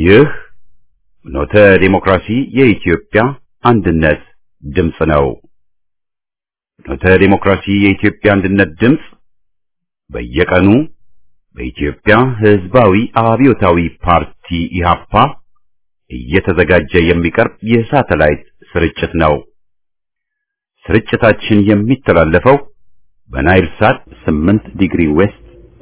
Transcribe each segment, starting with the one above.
ይህ ኖተ ዴሞክራሲ የኢትዮጵያ አንድነት ድምፅ ነው። ኖተ ዴሞክራሲ የኢትዮጵያ አንድነት ድምፅ በየቀኑ በኢትዮጵያ ሕዝባዊ አብዮታዊ ፓርቲ ኢህአፓ እየተዘጋጀ የሚቀርብ የሳተላይት ስርጭት ነው። ስርጭታችን የሚተላለፈው በናይል ሳት 8 ዲግሪ ዌስት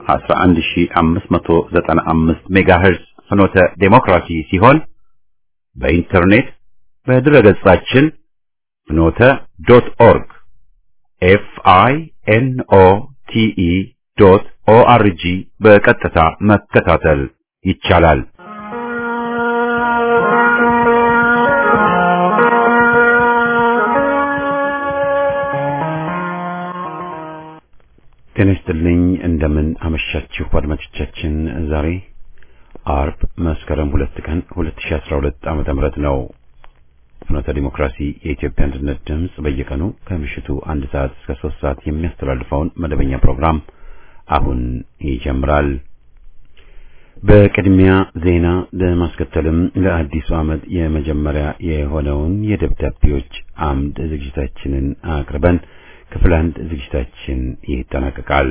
11595 ሜጋሄርዝ ፍኖተ ዴሞክራሲ ሲሆን በኢንተርኔት በድረገጻችን ፍኖተ ዶት ኦርግ ኤፍ አይ ኤን ኦ ቲ ኢ ዶት ኦ አር ጂ በቀጥታ መከታተል ይቻላል። ጤና ይስጥልኝ። እንደምን አመሻችሁ አድማጮቻችን። ዛሬ አርብ መስከረም ሁለት ቀን 2012 ዓመተ ምህረት ነው። ፍኖተ ዲሞክራሲ የኢትዮጵያ አንድነት ድምፅ በየቀኑ ከምሽቱ አንድ ሰዓት እስከ ሶስት ሰዓት የሚያስተላልፈውን መደበኛ ፕሮግራም አሁን ይጀምራል። በቅድሚያ ዜና ለማስከተልም ለአዲሱ ዓመት የመጀመሪያ የሆነውን የደብዳቤዎች አምድ ዝግጅታችንን አቅርበን ክፍል አንድ ዝግጅታችን ይጠናቀቃል።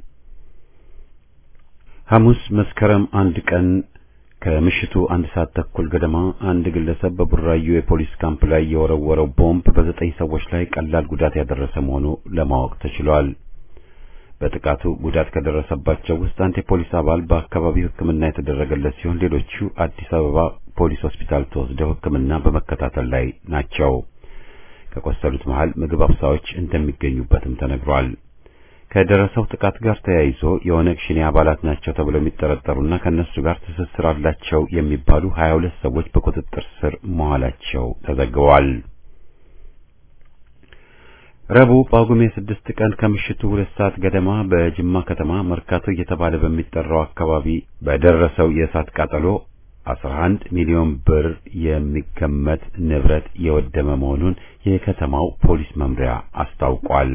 ሐሙስ መስከረም አንድ ቀን ከምሽቱ አንድ ሰዓት ተኩል ገደማ አንድ ግለሰብ በቡራዩ የፖሊስ ካምፕ ላይ የወረወረው ቦምብ በዘጠኝ ሰዎች ላይ ቀላል ጉዳት ያደረሰ መሆኑ ለማወቅ ተችሏል። በጥቃቱ ጉዳት ከደረሰባቸው ውስጥ አንድ የፖሊስ አባል በአካባቢው ሕክምና የተደረገለት ሲሆን ሌሎቹ አዲስ አበባ ፖሊስ ሆስፒታል ተወስደው ሕክምና በመከታተል ላይ ናቸው። ከቆሰሉት መሃል ምግብ አብሳዮች እንደሚገኙበትም ተነግሯል። ከደረሰው ጥቃት ጋር ተያይዞ የኦነግ ሸኔ አባላት ናቸው ተብለው የሚጠረጠሩና ከነሱ ጋር ትስስር አላቸው የሚባሉ 22 ሰዎች በቁጥጥር ስር መዋላቸው ተዘግበዋል። ረቡዕ ጳጉሜ ስድስት ቀን ከምሽቱ ሁለት ሰዓት ገደማ በጅማ ከተማ መርካቶ እየተባለ በሚጠራው አካባቢ በደረሰው የእሳት ቃጠሎ 11 ሚሊዮን ብር የሚገመት ንብረት የወደመ መሆኑን የከተማው ፖሊስ መምሪያ አስታውቋል።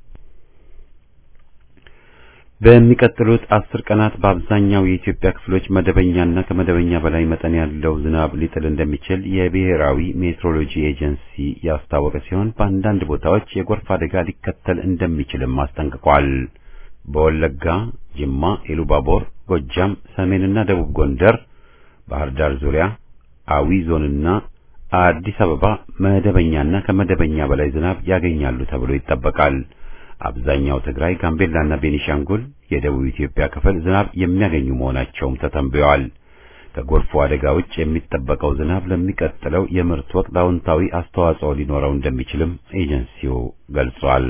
በሚቀጥሉት አስር ቀናት በአብዛኛው የኢትዮጵያ ክፍሎች መደበኛና ከመደበኛ በላይ መጠን ያለው ዝናብ ሊጥል እንደሚችል የብሔራዊ ሜትሮሎጂ ኤጀንሲ ያስታወቀ ሲሆን በአንዳንድ ቦታዎች የጎርፍ አደጋ ሊከተል እንደሚችልም አስጠንቅቋል። በወለጋ፣ ጅማ፣ ኢሉባቦር፣ ጎጃም፣ ሰሜንና ደቡብ ጎንደር ባህር ዳር ዙሪያ፣ አዊ ዞንና አዲስ አበባ መደበኛና ከመደበኛ በላይ ዝናብ ያገኛሉ ተብሎ ይጠበቃል። አብዛኛው ትግራይ፣ ጋምቤላና ቤኒሻንጉል የደቡብ ኢትዮጵያ ክፍል ዝናብ የሚያገኙ መሆናቸውም ተተንብየዋል። ከጎርፉ አደጋ ውጭ የሚጠበቀው ዝናብ ለሚቀጥለው የምርት ወቅት አዎንታዊ አስተዋጽኦ ሊኖረው እንደሚችልም ኤጀንሲው ገልጿል።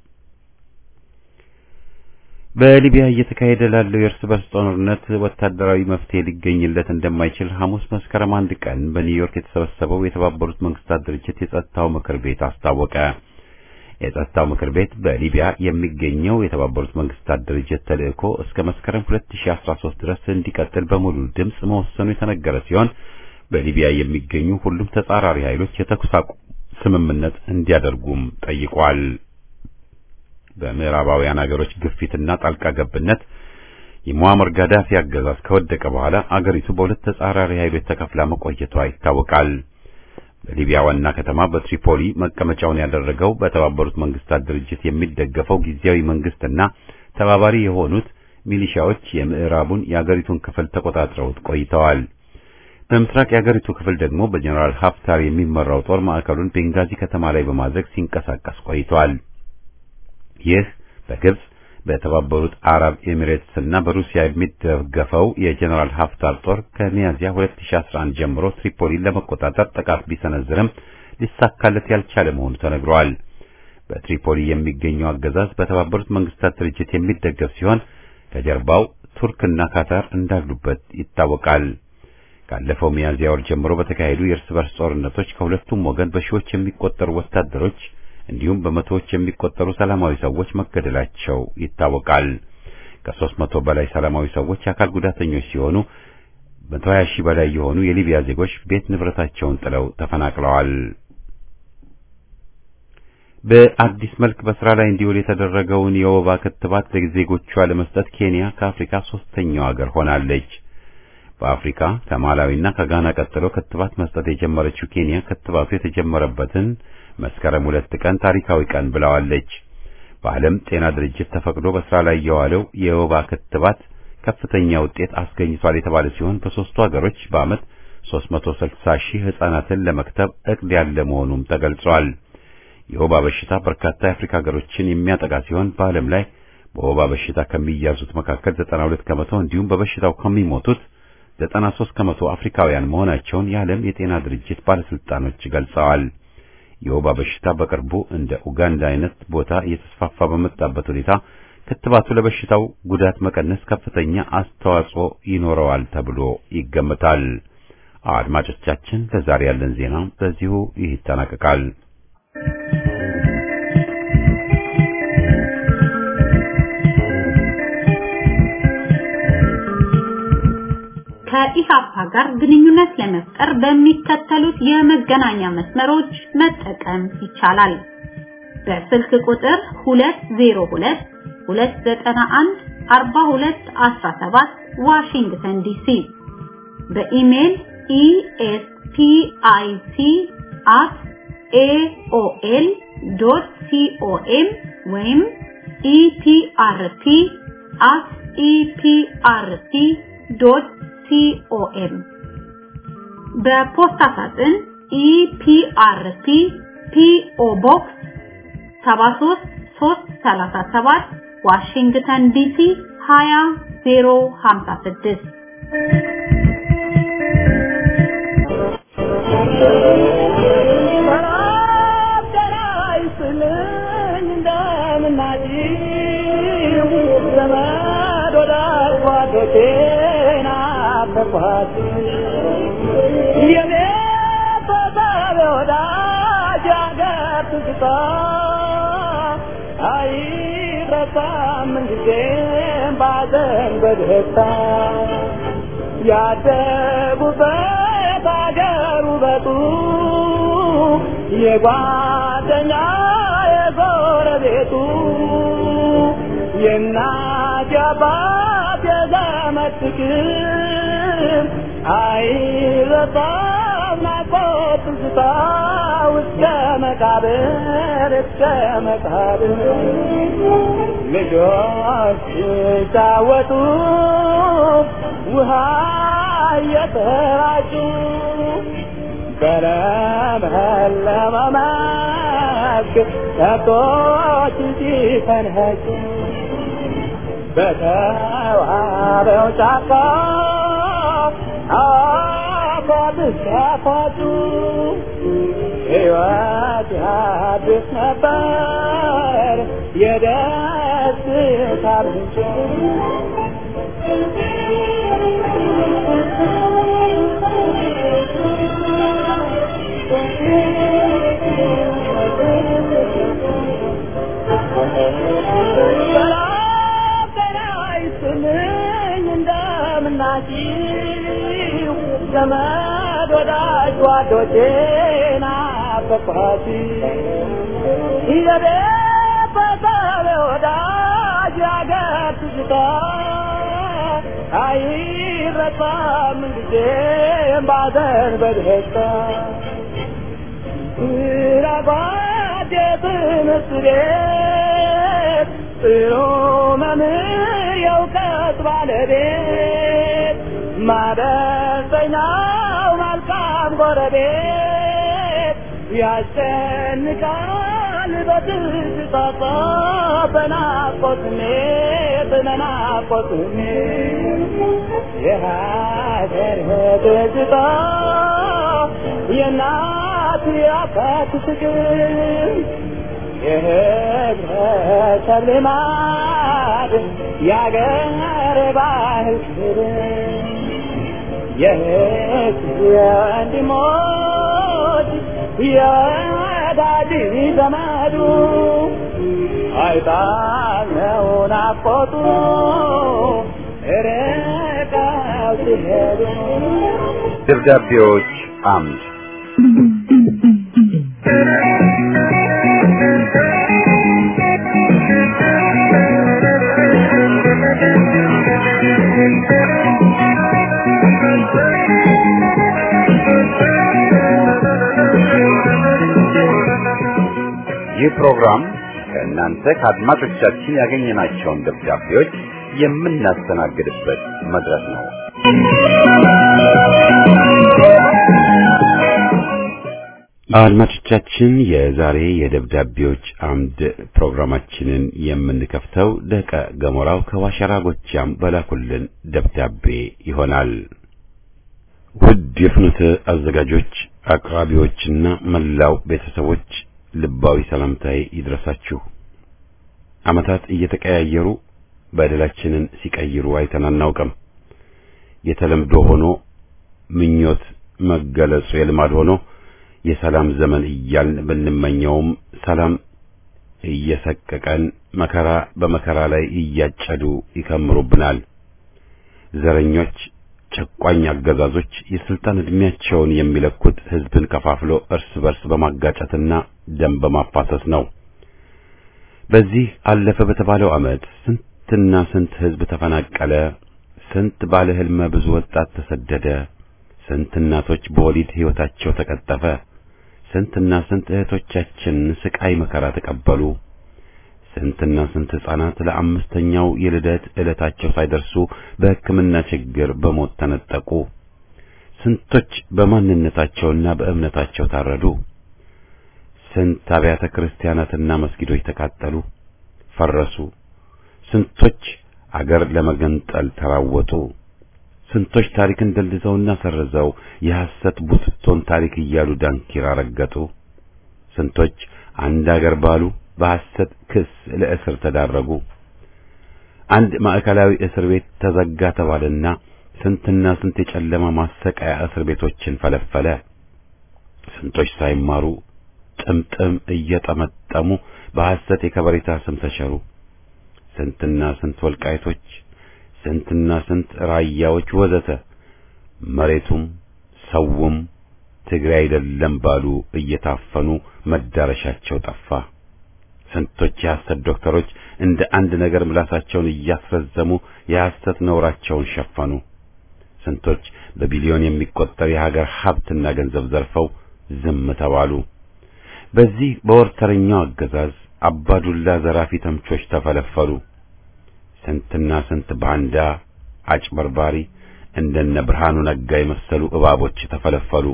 በሊቢያ እየተካሄደ ላለው የእርስ በርስ ጦርነት ወታደራዊ መፍትሄ ሊገኝለት እንደማይችል ሐሙስ መስከረም አንድ ቀን በኒውዮርክ የተሰበሰበው የተባበሩት መንግስታት ድርጅት የጸጥታው ምክር ቤት አስታወቀ። የጸጥታው ምክር ቤት በሊቢያ የሚገኘው የተባበሩት መንግስታት ድርጅት ተልእኮ እስከ መስከረም 2013 ድረስ እንዲቀጥል በሙሉ ድምፅ መወሰኑ የተነገረ ሲሆን በሊቢያ የሚገኙ ሁሉም ተጻራሪ ኃይሎች የተኩስ አቁም ስምምነት እንዲያደርጉም ጠይቋል። በምዕራባውያን አገሮች ግፊትና ጣልቃ ገብነት የሙአመር ጋዳፊ አገዛዝ ከወደቀ በኋላ አገሪቱ በሁለት ተጻራሪ ኃይሎች ተከፍላ መቆየቷ ይታወቃል። በሊቢያ ዋና ከተማ በትሪፖሊ መቀመጫውን ያደረገው በተባበሩት መንግስታት ድርጅት የሚደገፈው ጊዜያዊ መንግስትና ተባባሪ የሆኑት ሚሊሻዎች የምዕራቡን የአገሪቱን ክፍል ተቆጣጥረውት ቆይተዋል። በምስራቅ የአገሪቱ ክፍል ደግሞ በጀኔራል ሀፍታር የሚመራው ጦር ማዕከሉን ቤንጋዚ ከተማ ላይ በማድረግ ሲንቀሳቀስ ቆይተዋል። ይህ በግብጽ በተባበሩት አረብ ኤሚሬትስ እና በሩሲያ የሚደገፈው የጀነራል ሀፍታር ጦር ከሚያዚያ 2011 ጀምሮ ትሪፖሊን ለመቆጣጠር ጥቃት ቢሰነዝርም ሊሳካለት ያልቻለ መሆኑ ተነግሯል። በትሪፖሊ የሚገኘው አገዛዝ በተባበሩት መንግስታት ድርጅት የሚደገፍ ሲሆን ከጀርባው ቱርክና ካታር እንዳሉበት ይታወቃል። ካለፈው ሚያዚያ ወር ጀምሮ በተካሄዱ የእርስ በርስ ጦርነቶች ከሁለቱም ወገን በሺዎች የሚቆጠሩ ወታደሮች እንዲሁም በመቶዎች የሚቆጠሩ ሰላማዊ ሰዎች መገደላቸው ይታወቃል። ከሦስት መቶ በላይ ሰላማዊ ሰዎች የአካል ጉዳተኞች ሲሆኑ መቶ ሀያ ሺህ በላይ የሆኑ የሊቢያ ዜጎች ቤት ንብረታቸውን ጥለው ተፈናቅለዋል። በአዲስ መልክ በስራ ላይ እንዲውል የተደረገውን የወባ ክትባት ለዜጎቿ ለመስጠት ኬንያ ከአፍሪካ ሶስተኛው ሀገር ሆናለች። በአፍሪካ ከማላዊና ከጋና ቀጥሎ ክትባት መስጠት የጀመረችው ኬንያ ክትባቱ የተጀመረበትን መስከረም ሁለት ቀን ታሪካዊ ቀን ብለዋለች። በዓለም ጤና ድርጅት ተፈቅዶ በስራ ላይ የዋለው የወባ ክትባት ከፍተኛ ውጤት አስገኝቷል የተባለ ሲሆን በሶስቱ ሀገሮች በዓመት 360 ሺህ ህጻናትን ለመክተብ እቅድ ያለ መሆኑም ተገልጿል። የወባ በሽታ በርካታ የአፍሪካ ሀገሮችን የሚያጠቃ ሲሆን በዓለም ላይ በወባ በሽታ ከሚያዙት መካከል 92 ከመቶ እንዲሁም በበሽታው ከሚሞቱት 93 ከመቶ አፍሪካውያን መሆናቸውን የዓለም የጤና ድርጅት ባለስልጣኖች ገልጸዋል። የወባ በሽታ በቅርቡ እንደ ኡጋንዳ አይነት ቦታ እየተስፋፋ በመጣበት ሁኔታ ክትባቱ ለበሽታው ጉዳት መቀነስ ከፍተኛ አስተዋጽኦ ይኖረዋል ተብሎ ይገመታል። አድማጮቻችን፣ ለዛሬ ያለን ዜና በዚሁ ይጠናቀቃል። ከኢሃፓ ጋር ግንኙነት ለመፍጠር በሚከተሉት የመገናኛ መስመሮች መጠቀም ይቻላል። በስልክ ቁጥር 202 291 4217 ዋሽንግተን ዲሲ በኢሜል espic@aol.com ወይም eprp@eprp.com በፖስታ ሳጥን ኢፒአርፒ ፒኦ ቦክስ 73337 ዋሽንግተን ዲሲ 20056 በደስታ ያደጉበት አገር ውበቱ የጓደኛ የጎረቤቱ የእናት የአባት የዘመድ ፍቅር አይረሳም ናፍቆት ትዝታ እስከ መቃብር እስከ መቃብር ልጆች ሲጫወቱ ውሃ እየተራጩ በለመለመ መስክ ከብቶች ሲፈንኸጩ በተዋበው ጫካ አፏት ሲያፏጩ ሕይወት ያድስ ነበር የደስታ ምንጭ እንደምናችሁ ዘመድ ወዳጅ ጓዶቼ ናፈቅኋት የቤተሰብ ወዳጅ ያገር ትዝታ አይረሳም ጊዜም ባዘን በደስታ ስራጓድ የትምህርት ቤት ጥሩ መምህር የእውቀት ባለቤት ማደስተኛው መልካም ጎረቤት ያስጨንቃል በትዝታ በናፍቆት ስሜት በናፍቆት ስሜት የሀገር ትዝታ የእናት የአባት ፍቅር የህብረተሰብ ልማድ የአገር ባህል ክብር የህዝብ የወንድሞች የወዳጅ ዘመዱ አይጣለው ናፍቆቱ ርቀው ሲሄዱ ደብዳቤዎች አምድ ይህ ፕሮግራም ከእናንተ ከአድማጮቻችን ያገኘናቸውን ደብዳቤዎች የምናስተናግድበት መድረክ ነው። አድማጮቻችን የዛሬ የደብዳቤዎች አምድ ፕሮግራማችንን የምንከፍተው ደቀ ገሞራው ከዋሸራ ጎጃም በላኩልን ደብዳቤ ይሆናል። ውድ የፍኖተ አዘጋጆች፣ አቅራቢዎችና መላው ቤተሰቦች ልባዊ ሰላምታዬ ይድረሳችሁ። ዓመታት እየተቀያየሩ በደላችንን ሲቀይሩ አይተን አናውቅም። የተለምዶ ሆኖ ምኞት መገለጹ የልማድ ሆኖ የሰላም ዘመን እያልን ብንመኘውም ሰላም እየሰቀቀን መከራ በመከራ ላይ እያጨዱ ይከምሩብናል። ዘረኞች፣ ጨቋኝ አገዛዞች የስልጣን ዕድሜያቸውን የሚለኩት ሕዝብን ከፋፍሎ እርስ በርስ በማጋጨትና ደም በማፋሰስ ነው። በዚህ አለፈ በተባለው ዓመት ስንትና ስንት ሕዝብ ተፈናቀለ፣ ስንት ባለ ሕልመ ብዙ ወጣት ተሰደደ፣ ስንት እናቶች በወሊድ ሕይወታቸው ተቀጠፈ፣ ስንትና ስንት እህቶቻችን ስቃይ መከራ ተቀበሉ፣ ስንትና ስንት ሕፃናት ለአምስተኛው የልደት ዕለታቸው ሳይደርሱ በሕክምና ችግር በሞት ተነጠቁ፣ ስንቶች በማንነታቸውና በእምነታቸው ታረዱ፣ ስንት አብያተ ክርስቲያናትና መስጊዶች ተቃጠሉ፣ ፈረሱ፣ ስንቶች አገር ለመገንጠል ተራወጡ። ስንቶች ታሪክን ደልዘውና ሰርዘው የሐሰት ቡትቶን ታሪክ እያሉ ዳንኪራ ረገጡ። ስንቶች አንድ አገር ባሉ በሐሰት ክስ ለእስር ተዳረጉ። አንድ ማዕከላዊ እስር ቤት ተዘጋ ተባለና ስንትና ስንት የጨለማ ማሰቃያ እስር ቤቶችን ፈለፈለ። ስንቶች ሳይማሩ ጥምጥም እየጠመጠሙ በሐሰት የከበሬታ ስም ተሸሩ። ስንትና ስንት ወልቃይቶች ስንትና ስንት ራያዎች ወዘተ መሬቱም ሰውም ትግራይ አይደለም ባሉ እየታፈኑ መዳረሻቸው ጠፋ። ስንቶች የሐሰት ዶክተሮች እንደ አንድ ነገር ምላሳቸውን እያስረዘሙ የሐሰት ነውራቸውን ሸፈኑ። ስንቶች በቢሊዮን የሚቆጠር የሀገር ሀብትና ገንዘብ ዘርፈው ዝም ተባሉ። በዚህ በወርተረኛው አገዛዝ አባዱላ ዘራፊ ተምቾች ተፈለፈሉ። ስንትና ስንት ባንዳ አጭበርባሪ እንደነ ብርሃኑ ነጋ የመሰሉ እባቦች ተፈለፈሉ።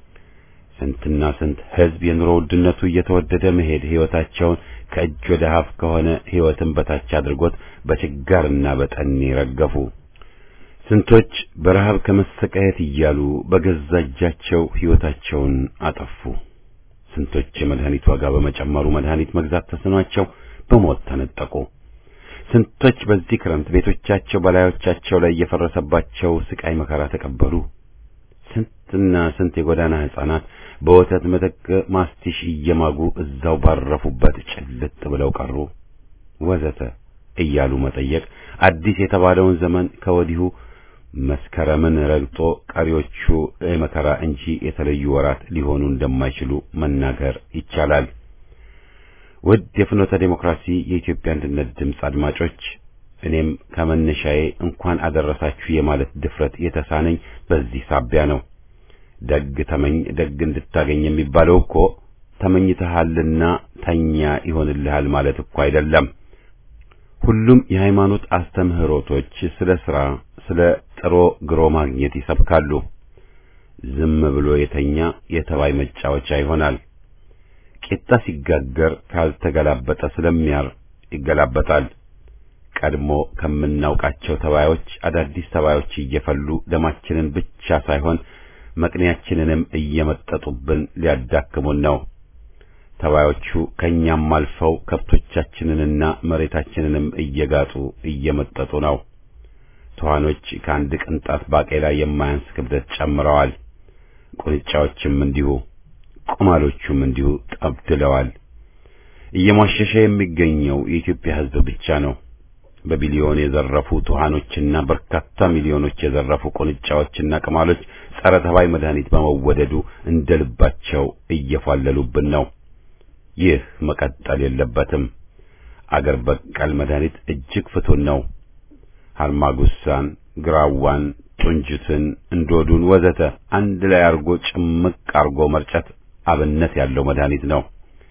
ስንትና ስንት ሕዝብ የኑሮ ውድነቱ እየተወደደ መሄድ ሕይወታቸውን ከእጅ ወደ አፍ ከሆነ ሕይወትን በታች አድርጎት በችጋርና በጠኔ ረገፉ። ስንቶች በረሃብ ከመሰቃየት እያሉ በገዛ እጃቸው ሕይወታቸውን አጠፉ። ስንቶች የመድኃኒት ዋጋ በመጨመሩ መድኃኒት መግዛት ተስኗቸው በሞት ተነጠቁ። ስንቶች በዚህ ክረምት ቤቶቻቸው በላዮቻቸው ላይ እየፈረሰባቸው ስቃይ መከራ ተቀበሉ። ስንትና ስንት የጎዳና ሕፃናት በወተት ምትክ ማስቲሽ እየማጉ እዛው ባረፉበት ጭልጥ ብለው ቀሩ፣ ወዘተ እያሉ መጠየቅ አዲስ የተባለውን ዘመን ከወዲሁ መስከረምን ረግጦ ቀሪዎቹ የመከራ እንጂ የተለዩ ወራት ሊሆኑ እንደማይችሉ መናገር ይቻላል። ውድ የፍኖተ ዴሞክራሲ የኢትዮጵያ አንድነት ድምፅ አድማጮች፣ እኔም ከመነሻዬ እንኳን አደረሳችሁ የማለት ድፍረት የተሳነኝ በዚህ ሳቢያ ነው። ደግ ተመኝ ደግ እንድታገኝ የሚባለው እኮ ተመኝተሃልና ተኛ ይሆንልሃል ማለት እኮ አይደለም። ሁሉም የሃይማኖት አስተምህሮቶች ስለ ሥራ፣ ስለ ጥሮ ግሮ ማግኘት ይሰብካሉ። ዝም ብሎ የተኛ የተባይ መጫወቻ ይሆናል። ቂጣ ሲጋገር ካልተገላበጠ ስለሚያር ይገላበጣል። ቀድሞ ከምናውቃቸው ተባዮች አዳዲስ ተባዮች እየፈሉ ደማችንን ብቻ ሳይሆን መቅኔያችንንም እየመጠጡብን ሊያዳክሙን ነው። ተባዮቹ ከኛም አልፈው ከብቶቻችንንና መሬታችንንም እየጋጡ እየመጠጡ ነው። ትኋኖች ከአንድ ቅንጣት ባቄላ የማያንስ ክብደት ጨምረዋል። ቁንጫዎችም እንዲሁ፣ ቁማሎቹም እንዲሁ ጠብድለዋል። እየሟሸሸ የሚገኘው የኢትዮጵያ ሕዝብ ብቻ ነው። በቢሊዮን የዘረፉ ትኋኖችና በርካታ ሚሊዮኖች የዘረፉ ቁንጫዎችና ቅማሎች ጸረ ተባይ መድኃኒት በመወደዱ እንደ ልባቸው እየፏለሉብን ነው። ይህ መቀጠል የለበትም። አገር በቀል መድኃኒት እጅግ ፍቱን ነው። ሀርማጉሳን፣ ግራዋን፣ ጡንጅትን፣ እንዶዱን ወዘተ አንድ ላይ አርጎ ጭምቅ አርጎ መርጨት አብነት ያለው መድኃኒት ነው።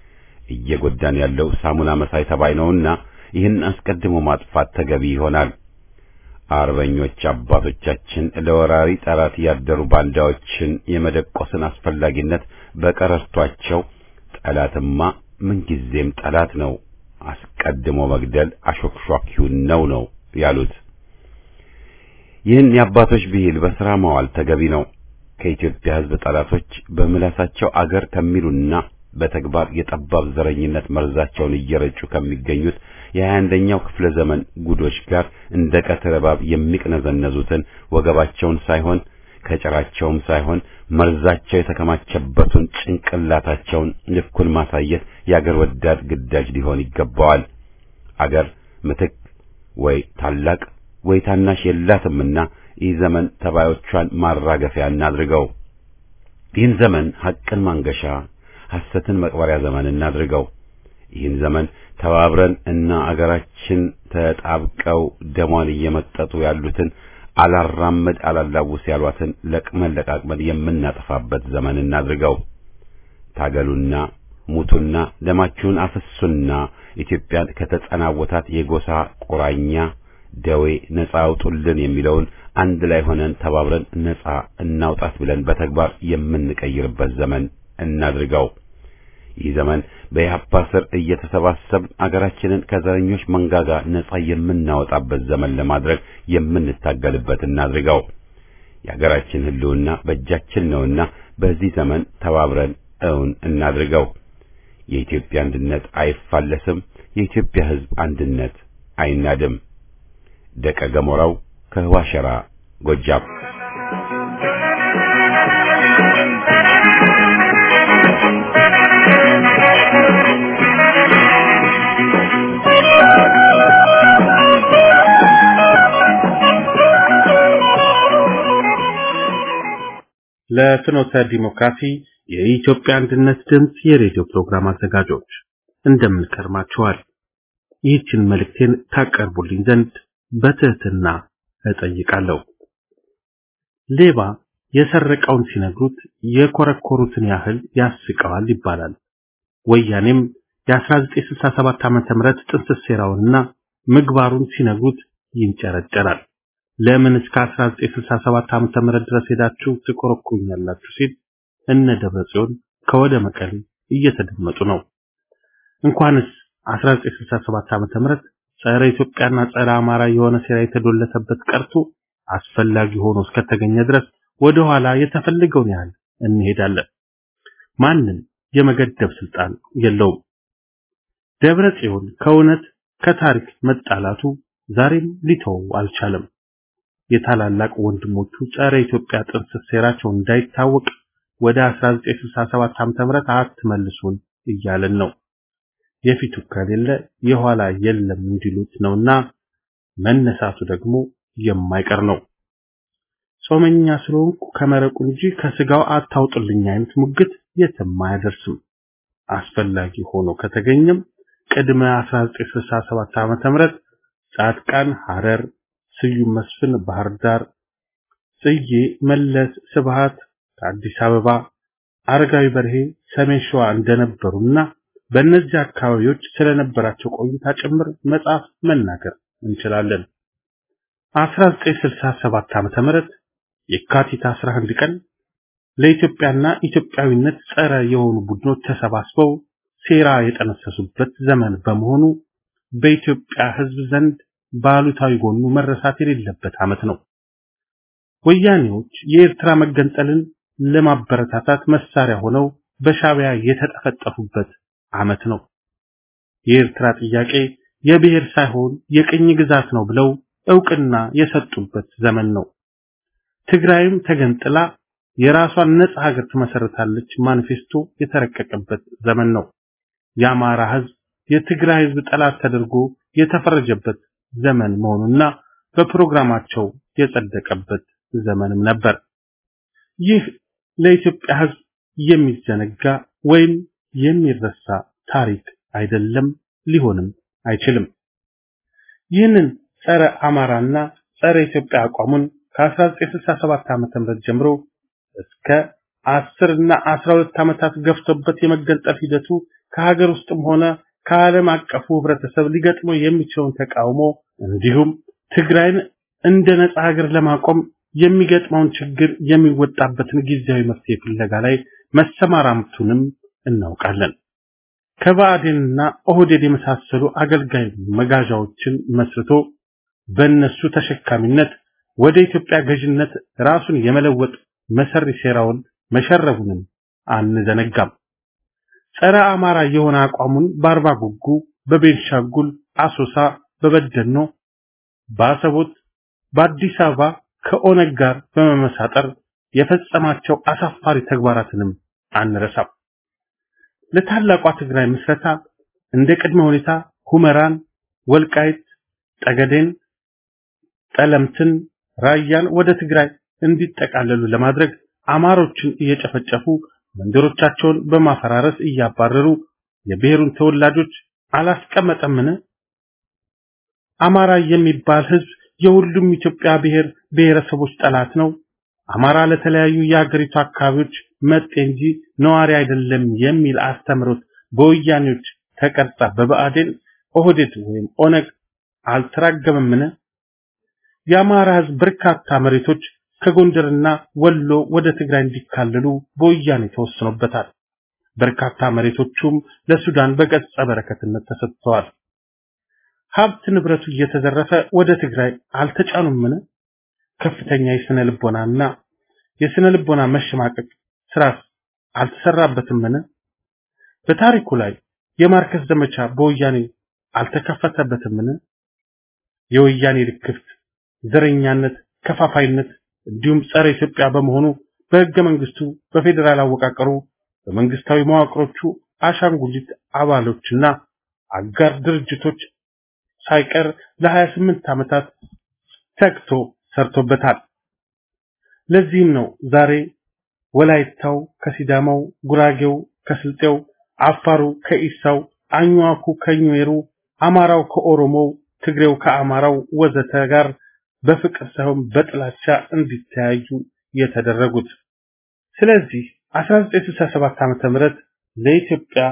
እየጎዳን ያለው ሳሙና መሳይ ተባይ ነውና ይህን አስቀድሞ ማጥፋት ተገቢ ይሆናል። አርበኞች አባቶቻችን ለወራሪ ጠላት ያደሩ ባንዳዎችን የመደቆስን አስፈላጊነት በቀረርቷቸው ጠላትማ ምንጊዜም ጠላት ነው፣ አስቀድሞ መግደል አሾክሿኪውን ነው ነው ያሉት። ይህን የአባቶች ብሂል በሥራ ማዋል ተገቢ ነው። ከኢትዮጵያ ሕዝብ ጠላቶች በምላሳቸው አገር ከሚሉና በተግባር የጠባብ ዘረኝነት መርዛቸውን እየረጩ ከሚገኙት የሀያ አንደኛው ክፍለ ዘመን ጉዶች ጋር እንደ ቀትር እባብ የሚቅነዘነዙትን ወገባቸውን ሳይሆን ከጭራቸውም ሳይሆን መርዛቸው የተከማቸበትን ጭንቅላታቸውን ልኩን ማሳየት የአገር ወዳድ ግዳጅ ሊሆን ይገባዋል። አገር ምትክ ወይ ታላቅ ወይ ታናሽ የላትምና ይህ ዘመን ተባዮቿን ማራገፊያ እናድርገው። ይህን ዘመን ሐቅን ማንገሻ ሐሰትን መቅበሪያ ዘመን እናድርገው። ይህን ዘመን ተባብረን እና አገራችን ተጣብቀው ደሟን እየመጠጡ ያሉትን አላራመድ አላላውስ ያሏትን ለቅመን ለቃቅመን የምናጠፋበት ዘመን እናድርገው። ታገሉና ሙቱና ደማችሁን አፍሱና ኢትዮጵያን ከተጸናወታት የጎሳ ቁራኛ ደዌ ነጻ አውጡልን የሚለውን አንድ ላይ ሆነን ተባብረን ነጻ እናውጣት ብለን በተግባር የምንቀይርበት ዘመን እናድርገው። ይህ ዘመን በኢህአፓ ስር እየተሰባሰብ አገራችንን ከዘረኞች መንጋጋ ነጻ የምናወጣበት ዘመን ለማድረግ የምንታገልበት እናድርገው። የአገራችን ሕልውና በእጃችን ነውና በዚህ ዘመን ተባብረን እውን እናድርገው። የኢትዮጵያ አንድነት አይፋለስም። የኢትዮጵያ ሕዝብ አንድነት አይናድም። ደቀ ገሞራው ከህዋሸራ ጎጃም ለፍኖተ ዲሞክራሲ የኢትዮጵያ አንድነት ድምፅ የሬዲዮ ፕሮግራም አዘጋጆች እንደምን ከርማችኋል? ይህችን መልእክቴን ታቀርቡልኝ ዘንድ በትህትና እጠይቃለሁ። ሌባ የሰረቀውን ሲነግሩት የኮረኮሩትን ያህል ያስቀዋል ይባላል። ወያኔም የ1967 ዓመተ ምህረት ጥንስስ ሴራውንና ምግባሩን ሲነግሩት ይንጨረጨራል። ለምን እስከ 1967 ዓመተ ምህረት ድረስ ሄዳችሁ ትኮረኩኛላችሁ ሲል እነ ደብረ ጽዮን ከወደ መቀሌ እየተደመጡ ነው። እንኳንስ 1967 ዓመተ ምህረት ጸረ ኢትዮጵያና ጸረ አማራ የሆነ ሴራ የተዶለተበት ቀርቶ አስፈላጊ ሆኖ እስከተገኘ ድረስ ወደ ኋላ የተፈለገውን ያህል እንሄዳለን። ማንም የመገደብ ስልጣን የለውም። ደብረ ጽዮን ከእውነት ከታሪክ መጣላቱ ዛሬም ሊተው አልቻለም። የታላላቅ ወንድሞቹ ጸረ ኢትዮጵያ ጥንስስ ሴራቸው እንዳይታወቅ ወደ 1967 ዓ.ም አትመልሱን እያለን ነው። የፊቱ ከሌለ የኋላ የለም እንዲሉት ነውና መነሳቱ ደግሞ የማይቀር ነው። ጾመኛ ስለሆንኩ ከመረቁ እንጂ ከስጋው አታውጥልኝ አይነት ሙግት የትም አያደርስም። አስፈላጊ ሆኖ ከተገኘም ቅድመ 1967 ዓመተ ምህረት ጻድቃን ሐረር፣ ስዩም መስፍን ባህር ዳር፣ ጽዬ መለስ ስብሃት ከአዲስ አበባ፣ አረጋዊ በርሄ ሰሜን ሸዋ እንደነበሩና በእነዚህ አካባቢዎች ስለነበራቸው ቆይታ ጭምር መጽሐፍ መናገር እንችላለን። 1967 ዓመተ ምህረት የካቲት 11 ቀን ለኢትዮጵያና ኢትዮጵያዊነት ጸረ የሆኑ ቡድኖች ተሰባስበው ሴራ የጠነሰሱበት ዘመን በመሆኑ በኢትዮጵያ ሕዝብ ዘንድ ባሉታዊ ጎኑ መረሳት የሌለበት ዓመት ነው። ወያኔዎች የኤርትራ መገንጠልን ለማበረታታት መሳሪያ ሆነው በሻቢያ የተጠፈጠፉበት ዓመት ነው። የኤርትራ ጥያቄ የብሔር ሳይሆን የቅኝ ግዛት ነው ብለው እውቅና የሰጡበት ዘመን ነው። ትግራይም ተገንጥላ የራሷን ነጻ ሀገር ትመሰርታለች ማኒፌስቶ የተረቀቀበት ዘመን ነው። የአማራ ህዝብ የትግራይ ህዝብ ጠላት ተደርጎ የተፈረጀበት ዘመን መሆኑና በፕሮግራማቸው የጸደቀበት ዘመንም ነበር። ይህ ለኢትዮጵያ ህዝብ የሚዘነጋ ወይም የሚረሳ ታሪክ አይደለም፣ ሊሆንም አይችልም። ይህንን ጸረ አማራና ጸረ ኢትዮጵያ አቋሙን ከ1967 ዓመተ ምህረት ጀምሮ እስከ 10 እና 12 ዓመታት ገፍቶበት የመገንጠል ሂደቱ ከሀገር ውስጥም ሆነ ከዓለም አቀፉ ህብረተሰብ ሊገጥመው የሚችለውን ተቃውሞ እንዲሁም ትግራይን እንደ ነጻ ሀገር ለማቆም የሚገጥመውን ችግር የሚወጣበትን ጊዜያዊ መፍትሄ ፍለጋ ላይ መሰማራቱንም እናውቃለን። ከባዕዴንና ኦህዴድ የመሳሰሉ አገልጋይ መጋዣዎችን መስርቶ በእነሱ ተሸካሚነት ወደ ኢትዮጵያ ገዥነት ራሱን የመለወጥ መሰሪ ሴራውን መሸረቡንም አንዘነጋም። ጸረ አማራ የሆነ አቋሙን በአርባ ጉጉ፣ በቤንሻንጉል አሶሳ፣ በበደኖ፣ በአሰቦት፣ በአዲስ አበባ ከኦነግ ጋር በመመሳጠር የፈጸማቸው አሳፋሪ ተግባራትንም አንረሳም። ለታላቋ ትግራይ ምስረታ እንደ ቅድመ ሁኔታ ሁመራን፣ ወልቃይት፣ ጠገዴን፣ ጠለምትን፣ ራያን ወደ ትግራይ እንዲጠቃለሉ ለማድረግ አማሮችን እየጨፈጨፉ መንደሮቻቸውን በማፈራረስ እያባረሩ የብሔሩን ተወላጆች አላስቀመጠምን? አማራ የሚባል ህዝብ የሁሉም ኢትዮጵያ ብሔር ብሔረሰቦች ጠላት ነው። አማራ ለተለያዩ የአገሪቱ አካባቢዎች መጤ እንጂ ነዋሪ አይደለም የሚል አስተምሮት በወያኔዎች ተቀርጻ በብአዴን ኦህዴድ ወይም ኦነግ አልተራገመምን? የአማራ ህዝብ በርካታ መሬቶች ከጎንደርና ወሎ ወደ ትግራይ እንዲካለሉ በወያኔ ተወስኖበታል። በርካታ መሬቶቹም ለሱዳን በገጸ በረከትነት ተሰጥተዋል። ሀብት ንብረቱ እየተዘረፈ ወደ ትግራይ አልተጫኑምን? ከፍተኛ የስነ ልቦናና የስነ ልቦና መሸማቀቅ ስራስ አልተሰራበትምን? በታሪኩ ላይ የማርከስ ዘመቻ በወያኔ አልተከፈተበትምን? የወያኔ ልክፍት፣ ዘረኛነት፣ ከፋፋይነት እንዲሁም ጸረ ኢትዮጵያ በመሆኑ በህገ መንግስቱ በፌዴራል አወቃቀሩ በመንግስታዊ መዋቅሮቹ አሻንጉሊት አባሎችና አጋር ድርጅቶች ሳይቀር ለ28 ዓመታት ተግቶ ሰርቶበታል። ለዚህም ነው ዛሬ ወላይታው ከሲዳማው፣ ጉራጌው ከስልጤው፣ አፋሩ ከኢሳው፣ አኝዋኩ ከኙዌሩ፣ አማራው ከኦሮሞው፣ ትግሬው ከአማራው ወዘተ ጋር በፍቅር ሳይሆን በጥላቻ እንዲተያዩ የተደረጉት። ስለዚህ 1967 ዓመተ ምህረት ለኢትዮጵያ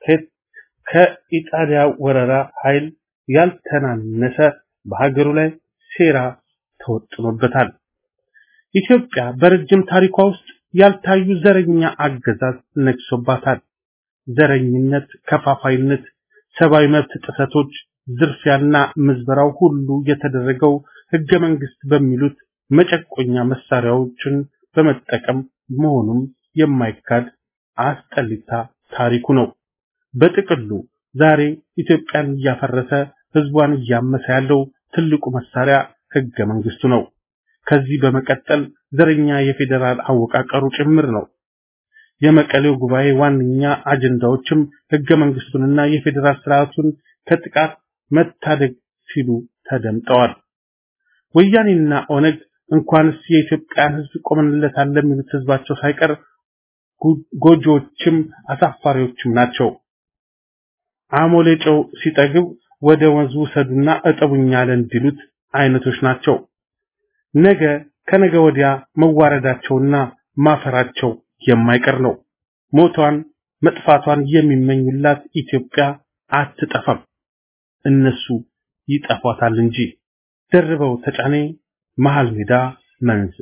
ከኢጣሊያ ወረራ ኃይል ያልተናነሰ በሀገሩ ላይ ሴራ ተወጥኖበታል። ኢትዮጵያ በረጅም ታሪኳ ውስጥ ያልታዩ ዘረኛ አገዛዝ ነግሶባታል። ዘረኝነት፣ ከፋፋይነት፣ ሰብአዊ መብት ጥሰቶች፣ ዝርፊያና ምዝበራው ሁሉ የተደረገው ህገ መንግስት በሚሉት መጨቆኛ መሳሪያዎችን በመጠቀም መሆኑም የማይካድ አስጠሊታ ታሪኩ ነው። በጥቅሉ ዛሬ ኢትዮጵያን እያፈረሰ ህዝቧን እያመሰ ያለው ትልቁ መሳሪያ ህገ መንግስቱ ነው። ከዚህ በመቀጠል ዘረኛ የፌዴራል አወቃቀሩ ጭምር ነው። የመቀሌው ጉባኤ ዋነኛ አጀንዳዎችም ህገ መንግስቱንና የፌዴራል ስርዓቱን ከጥቃት መታደግ ሲሉ ተደምጠዋል። ወያኔና ኦነግ እንኳንስ የኢትዮጵያን ህዝብ ቆመንለታል ለሚሉት ህዝባቸው ሳይቀር ጎጆዎችም አሳፋሪዎችም ናቸው። አሞሌ ጨው ሲጠግብ ወደ ወንዝ ውሰዱና እጠቡኝ አለ እንዲሉት አይነቶች ናቸው። ነገ ከነገ ወዲያ መዋረዳቸውና ማፈራቸው የማይቀር ነው። ሞቷን መጥፋቷን የሚመኙላት ኢትዮጵያ አትጠፋም። እነሱ ይጠፏታል እንጂ። ደርበው ተጫኔ መሃል ሜዳ መንዝ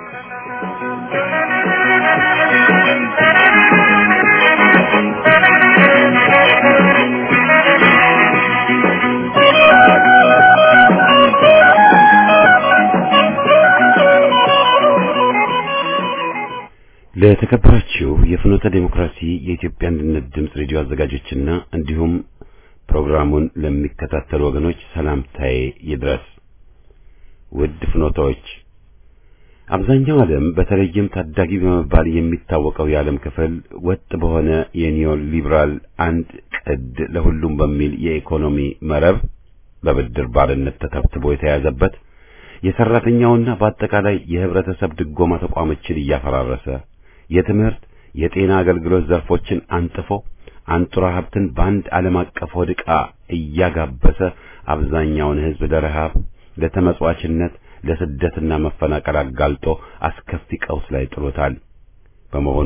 ለተከበራችሁ የፍኖተ ዴሞክራሲ የኢትዮጵያ አንድነት ድምፅ ሬዲዮ አዘጋጆችና እንዲሁም ፕሮግራሙን ለሚከታተሉ ወገኖች ሰላምታዬ ይድረስ። ውድ ፍኖታዎች፣ አብዛኛው ዓለም በተለይም ታዳጊ በመባል የሚታወቀው የዓለም ክፍል ወጥ በሆነ የኒዮ ሊበራል አንድ ቅድ ለሁሉም በሚል የኢኮኖሚ መረብ በብድር ባርነት ተተብትቦ የተያዘበት የሰራተኛውና በአጠቃላይ የህብረተሰብ ድጎማ ተቋሞችን እያፈራረሰ የትምህርት፣ የጤና አገልግሎት ዘርፎችን አንጥፎ አንጡራ ሀብትን በአንድ ዓለም አቀፍ ሆድ ዕቃ እያጋበሰ አብዛኛውን ህዝብ ለረሃብ፣ ለተመጽዋችነት፣ ለስደትና መፈናቀል አጋልጦ አስከፊ ቀውስ ላይ ጥሎታል። በመሆኑም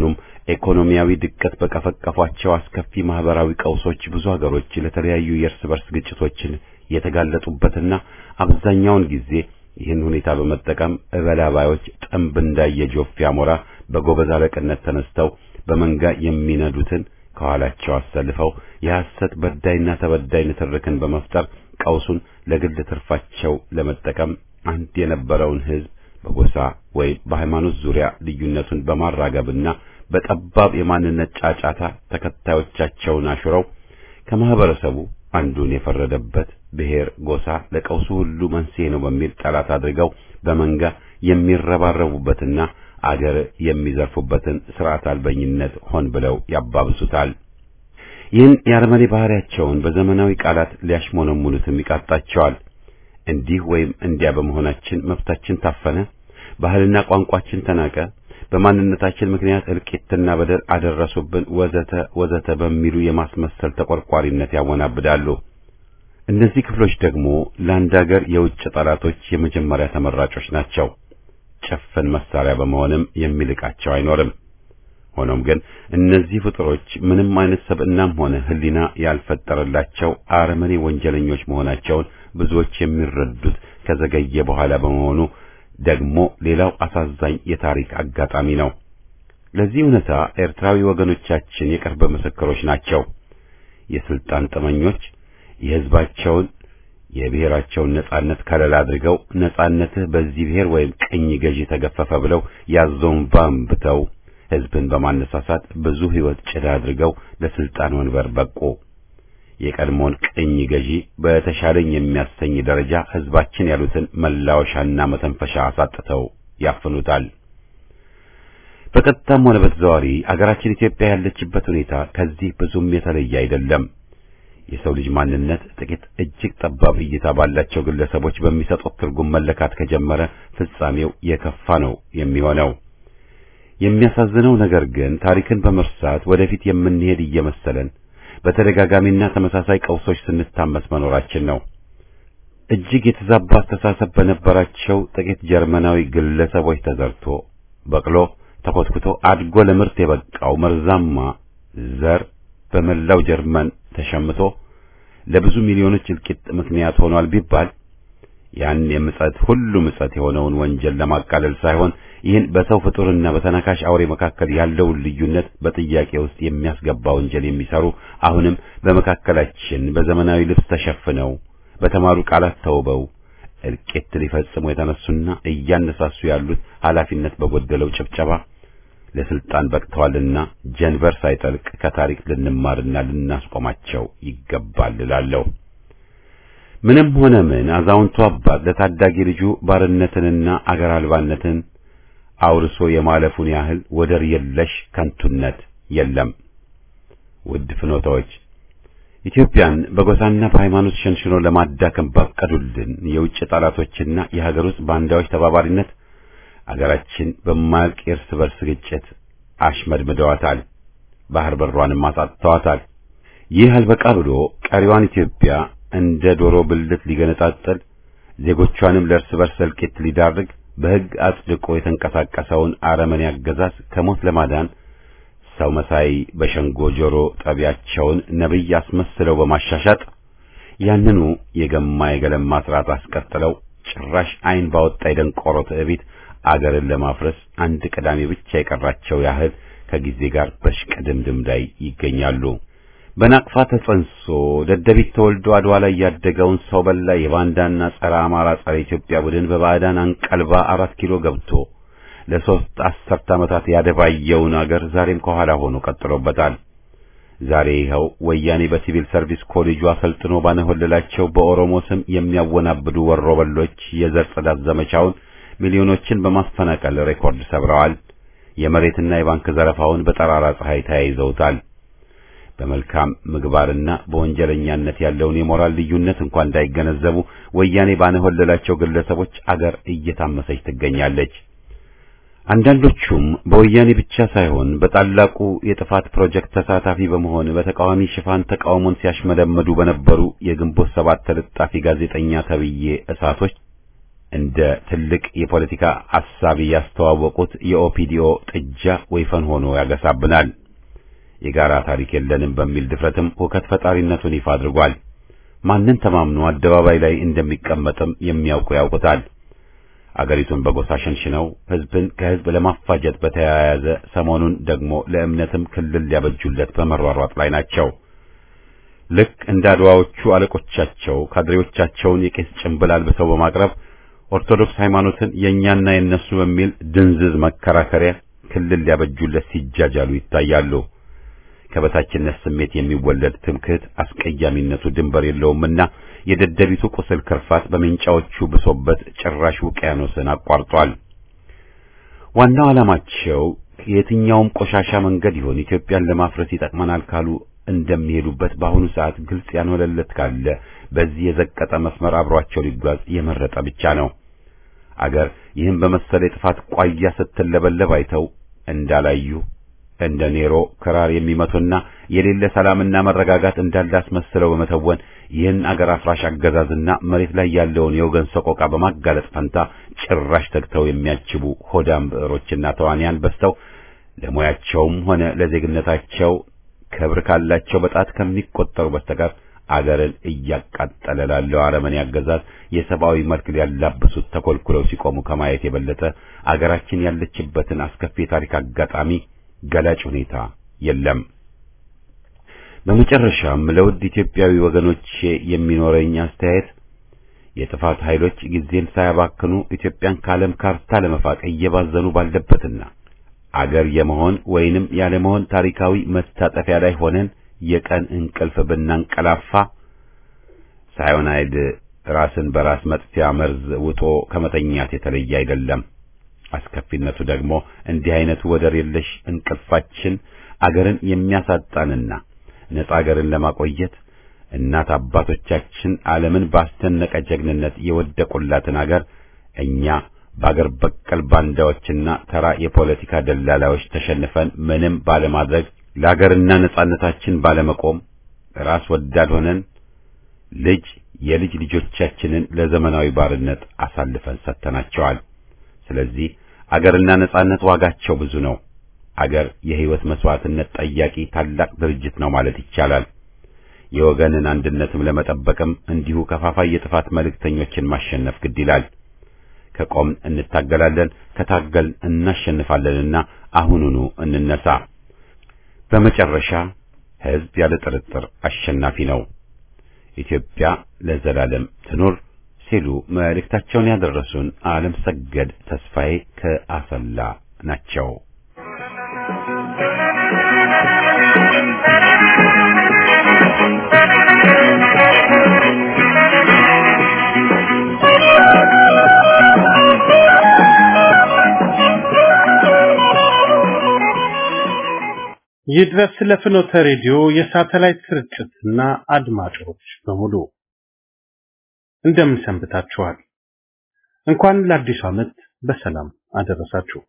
ኢኮኖሚያዊ ድቀት በቀፈቀፏቸው አስከፊ ማህበራዊ ቀውሶች ብዙ ሀገሮች ለተለያዩ የእርስ በርስ ግጭቶችን የተጋለጡበትና አብዛኛውን ጊዜ ይህን ሁኔታ በመጠቀም እበላባዮች ጥንብ እንዳየ ጆፌ አሞራ በጎበዝ አለቅነት ተነስተው በመንጋ የሚነዱትን ከኋላቸው አሰልፈው የሐሰት በዳይና ተበዳይ ንትርክን በመፍጠር ቀውሱን ለግል ትርፋቸው ለመጠቀም አንድ የነበረውን ሕዝብ በጎሳ ወይም በሃይማኖት ዙሪያ ልዩነቱን በማራገብና በጠባብ የማንነት ጫጫታ ተከታዮቻቸውን አሽረው ከማህበረሰቡ አንዱን የፈረደበት ብሔር፣ ጎሳ ለቀውሱ ሁሉ መንስኤ ነው በሚል ጠላት አድርገው በመንጋ የሚረባረቡበትና አገር የሚዘርፉበትን ስርዓት አልበኝነት ሆን ብለው ያባብሱታል። ይህን የአረመኔ ባህሪያቸውን በዘመናዊ ቃላት ሊያሽሞነሙኑትም ይቃጣቸዋል። እንዲህ ወይም እንዲያ በመሆናችን መብታችን ታፈነ፣ ባህልና ቋንቋችን ተናቀ፣ በማንነታችን ምክንያት እልቂትና በደል አደረሱብን፣ ወዘተ ወዘተ በሚሉ የማስመሰል ተቆርቋሪነት ያወናብዳሉ። እነዚህ ክፍሎች ደግሞ ለአንድ አገር የውጭ ጠላቶች የመጀመሪያ ተመራጮች ናቸው። ጭፍን መሳሪያ በመሆንም የሚልቃቸው አይኖርም። ሆኖም ግን እነዚህ ፍጡሮች ምንም አይነት ሰብዕናም ሆነ ሕሊና ያልፈጠረላቸው አረመኔ ወንጀለኞች መሆናቸውን ብዙዎች የሚረዱት ከዘገየ በኋላ በመሆኑ ደግሞ ሌላው አሳዛኝ የታሪክ አጋጣሚ ነው። ለዚህ እውነታ ኤርትራዊ ወገኖቻችን የቅርብ ምስክሮች ናቸው። የስልጣን ጥመኞች የሕዝባቸውን የብሔራቸውን ነጻነት ከለላ አድርገው ነጻነትህ በዚህ ብሔር ወይም ቅኝ ገዢ ተገፈፈ ብለው ያዞን ባንብተው ሕዝብን በማነሳሳት ብዙ ሕይወት ጭዳ አድርገው ለስልጣን ወንበር በቁ። የቀድሞውን ቅኝ ገዢ በተሻለኝ የሚያሰኝ ደረጃ ሕዝባችን ያሉትን መላወሻና መተንፈሻ አሳጥተው ያፍኑታል። በቀጥታም ሆነ በተዘዋዋሪ አገራችን ኢትዮጵያ ያለችበት ሁኔታ ከዚህ ብዙም የተለየ አይደለም። የሰው ልጅ ማንነት ጥቂት እጅግ ጠባብ እይታ ባላቸው ግለሰቦች በሚሰጡት ትርጉም መለካት ከጀመረ ፍጻሜው የከፋ ነው የሚሆነው። የሚያሳዝነው ነገር ግን ታሪክን በመርሳት ወደፊት የምንሄድ እየመሰለን በተደጋጋሚና ተመሳሳይ ቀውሶች ስንታመስ መኖራችን ነው። እጅግ የተዛባ አስተሳሰብ በነበራቸው ጥቂት ጀርመናዊ ግለሰቦች ተዘርቶ በቅሎ ተኮትኩቶ አድጎ ለምርት የበቃው መርዛማ ዘር በመላው ጀርመን ተሸምቶ ለብዙ ሚሊዮኖች እልቂት ምክንያት ሆኗል ቢባል ያን የምጸት ሁሉ ምጸት የሆነውን ወንጀል ለማቃለል ሳይሆን ይህን በሰው ፍጡርና በተናካሽ አውሬ መካከል ያለውን ልዩነት በጥያቄ ውስጥ የሚያስገባ ወንጀል የሚሰሩ አሁንም በመካከላችን በዘመናዊ ልብስ ተሸፍነው በተማሩ ቃላት ተውበው እልቂት ሊፈጽሙ የተነሱና እያነሳሱ ያሉት ኃላፊነት በጎደለው ጭብጨባ ለስልጣን በቅተዋልና ጀንበር ሳይጠልቅ ከታሪክ ልንማርና ልናስቆማቸው ይገባል እላለሁ። ምንም ሆነ ምን አዛውንቱ አባት ለታዳጊ ልጁ ባርነትንና አገር አልባነትን አውርሶ የማለፉን ያህል ወደር የለሽ ከንቱነት የለም። ውድ ፍኖታዎች ኢትዮጵያን በጎሳና በሃይማኖት ሸንሽኖ ለማዳከም ባቀዱልን የውጭ ጠላቶችና የሀገር ውስጥ ባንዳዎች ተባባሪነት አገራችን በማያልቅ የእርስ በርስ ግጭት አሽመድምደዋታል። ባህር በሯንም አሳጥተዋታል። ይህ አልበቃ ብሎ ቀሪዋን ኢትዮጵያ እንደ ዶሮ ብልት ሊገነጣጠል ዜጎቿንም ለእርስ በርስ እልቂት ሊዳርግ በሕግ አጽድቆ የተንቀሳቀሰውን አረመኔ አገዛዝ ከሞት ለማዳን ሰው መሳይ በሸንጎ ጆሮ ጠቢያቸውን ነቢይ አስመስለው በማሻሻጥ ያንኑ የገማ የገለማ ስርዓት አስቀጥለው ጭራሽ ዓይን ባወጣ የደንቆሮ ትዕቢት አገርን ለማፍረስ አንድ ቅዳሜ ብቻ የቀራቸው ያህል ከጊዜ ጋር በሽቅድምድም ላይ ይገኛሉ። በናቅፋ ተጸንሶ ደደቢት ተወልዶ አድዋ ላይ ያደገውን ሰው በላ የባንዳና ጸረ አማራ ጸረ ኢትዮጵያ ቡድን በባዕዳን አንቀልባ አራት ኪሎ ገብቶ ለሶስት አስርት ዓመታት ያደባየውን አገር ዛሬም ከኋላ ሆኖ ቀጥሎበታል። ዛሬ ይኸው ወያኔ በሲቪል ሰርቪስ ኮሌጁ አሰልጥኖ ባነሆለላቸው በኦሮሞ ስም የሚያወናብዱ ወሮበሎች የዘር ጽዳት ዘመቻውን ሚሊዮኖችን በማፈናቀል ሬኮርድ ሰብረዋል። የመሬትና የባንክ ዘረፋውን በጠራራ ፀሐይ ተያይዘውታል። በመልካም ምግባርና በወንጀለኛነት ያለውን የሞራል ልዩነት እንኳን እንዳይገነዘቡ ወያኔ ባነሆለላቸው ግለሰቦች አገር እየታመሰች ትገኛለች። አንዳንዶቹም በወያኔ ብቻ ሳይሆን በታላቁ የጥፋት ፕሮጀክት ተሳታፊ በመሆን በተቃዋሚ ሽፋን ተቃውሞን ሲያሽመደመዱ በነበሩ የግንቦት ሰባት ተለጣፊ ጋዜጠኛ ተብዬ እሳቶች እንደ ትልቅ የፖለቲካ አሳቢ ያስተዋወቁት የኦፒዲኦ ጥጃ ወይፈን ሆኖ ያገሳብናል። የጋራ ታሪክ የለንም በሚል ድፍረትም ሁከት ፈጣሪነቱን ይፋ አድርጓል። ማንን ተማምኖ አደባባይ ላይ እንደሚቀመጥም የሚያውቁ ያውቁታል። አገሪቱን በጎሳ ሸንሽነው ህዝብን ከህዝብ ለማፋጀት በተያያዘ ሰሞኑን ደግሞ ለእምነትም ክልል ሊያበጁለት በመሯሯጥ ላይ ናቸው። ልክ እንደ አድዋዎቹ አለቆቻቸው ካድሬዎቻቸውን የቄስ ጭንብል አልብሰው በማቅረብ ኦርቶዶክስ ሃይማኖትን የእኛና የነሱ በሚል ድንዝዝ መከራከሪያ ክልል ሊያበጁለት ሲጃጃሉ ይታያሉ። ከበታችነት ስሜት የሚወለድ ትምክህት አስቀያሚነቱ ድንበር የለውምና የደደቢቱ ቁስል ክርፋት በሜንጫዎቹ ብሶበት ጭራሽ ውቅያኖስን አቋርጧል። ዋናው ዓላማቸው የትኛውም ቆሻሻ መንገድ ይሆን ኢትዮጵያን ለማፍረስ ይጠቅመናል ካሉ እንደሚሄዱበት በአሁኑ ሰዓት ግልጽ ያልሆነለት ካለ በዚህ የዘቀጠ መስመር አብሯቸው ሊጓዝ የመረጠ ብቻ ነው። አገር ይህን በመሰለ የጥፋት ቋያ ስትለበለብ አይተው እንዳላዩ እንደ ኔሮ ክራር የሚመቱና የሌለ ሰላምና መረጋጋት እንዳለ አስመስለው በመተወን ይህን አገር አፍራሽ አገዛዝና መሬት ላይ ያለውን የወገን ሰቆቃ በማጋለጥ ፈንታ ጭራሽ ተግተው የሚያጅቡ ሆዳም ብዕሮችና ተዋንያን በዝተው ለሙያቸውም ሆነ ለዜግነታቸው ክብር ካላቸው በጣት ከሚቆጠሩ በስተቀር አገርን እያቃጠለ ላለው አረመኔ አገዛዝ የሰብአዊ መልክ ሊያላብሱት ተኮልኩለው ሲቆሙ ከማየት የበለጠ አገራችን ያለችበትን አስከፊ የታሪክ አጋጣሚ ገላጭ ሁኔታ የለም። በመጨረሻም ለውድ ኢትዮጵያዊ ወገኖቼ የሚኖረኝ አስተያየት የጥፋት ኃይሎች ጊዜን ሳያባክኑ ኢትዮጵያን ከዓለም ካርታ ለመፋቅ እየባዘኑ ባለበትና አገር የመሆን ወይንም ያለመሆን ታሪካዊ መታጠፊያ ላይ ሆነን የቀን እንቅልፍ ብናንቀላፋ ሳይሆናይድ ራስን በራስ መጥፊያ መርዝ ውጦ ከመተኛት የተለየ አይደለም። አስከፊነቱ ደግሞ እንዲህ አይነቱ ወደር የለሽ እንቅልፋችን አገርን የሚያሳጣንና ነጻ አገርን ለማቆየት እናት አባቶቻችን ዓለምን ባስደነቀ ጀግንነት የወደቁላትን አገር እኛ በአገር በቀል ባንዳዎችና ተራ የፖለቲካ ደላላዎች ተሸንፈን ምንም ባለማድረግ ለአገርና ነጻነታችን ባለመቆም ራስ ወዳድ ሆነን ልጅ የልጅ ልጆቻችንን ለዘመናዊ ባርነት አሳልፈን ሰጥተናቸዋል። ስለዚህ አገርና ነጻነት ዋጋቸው ብዙ ነው። አገር የሕይወት መስዋዕትነት ጠያቂ ታላቅ ድርጅት ነው ማለት ይቻላል። የወገንን አንድነትም ለመጠበቅም እንዲሁ ከፋፋይ የጥፋት መልእክተኞችን ማሸነፍ ግድ ይላል። ከቆምን እንታገላለን፣ ከታገልን እናሸንፋለንና አሁኑኑ እንነሳ። በመጨረሻ ሕዝብ ያለ ጥርጥር አሸናፊ ነው። ኢትዮጵያ ለዘላለም ትኑር ሲሉ መልእክታቸውን ያደረሱን ዓለም ሰገድ ተስፋዬ ከአሰላ ናቸው። ይድረስ ለፍኖተ ሬዲዮ የሳተላይት ስርጭትና አድማጮች በሙሉ እንደምን ሰንብታችኋል? እንኳን ለአዲሱ ዓመት በሰላም አደረሳችሁ።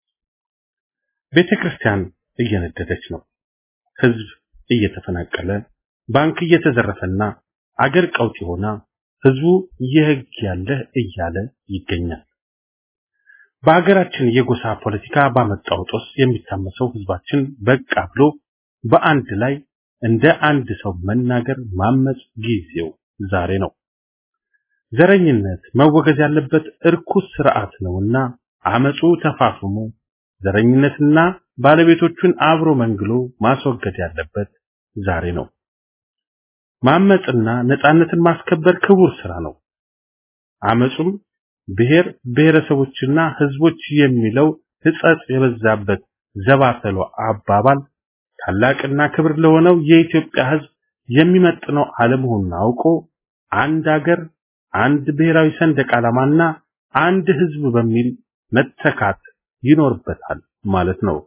ቤተ ክርስቲያን እየነደደች ነው። ሕዝብ እየተፈናቀለ፣ ባንክ እየተዘረፈና አገር ቀውጢ ሆና ሕዝቡ የሕግ ያለ እያለ ይገኛል። በሀገራችን የጎሳ ፖለቲካ ባመጣው ጦስ የሚታመሰው ሕዝባችን በቃ ብሎ በአንድ ላይ እንደ አንድ ሰው መናገር ማመጽ ጊዜው ዛሬ ነው። ዘረኝነት መወገዝ ያለበት እርኩስ ስርዓት ነውና አመጹ ተፋፍሞ ዘረኝነትና ባለቤቶቹን አብሮ መንግሎ ማስወገድ ያለበት ዛሬ ነው። ማመጽና ነጻነትን ማስከበር ክቡር ስራ ነው። አመጹም ብሔር ብሔረሰቦችና ህዝቦች የሚለው ሕጸጽ የበዛበት ዘባተሎ አባባል ታላቅና ክብር ለሆነው የኢትዮጵያ ህዝብ የሚመጥነው አለመሆኑን አውቆ አንድ አገር አንድ ብሔራዊ ሰንደቅ ዓላማና አንድ ህዝብ በሚል መተካት ይኖርበታል ማለት ነው።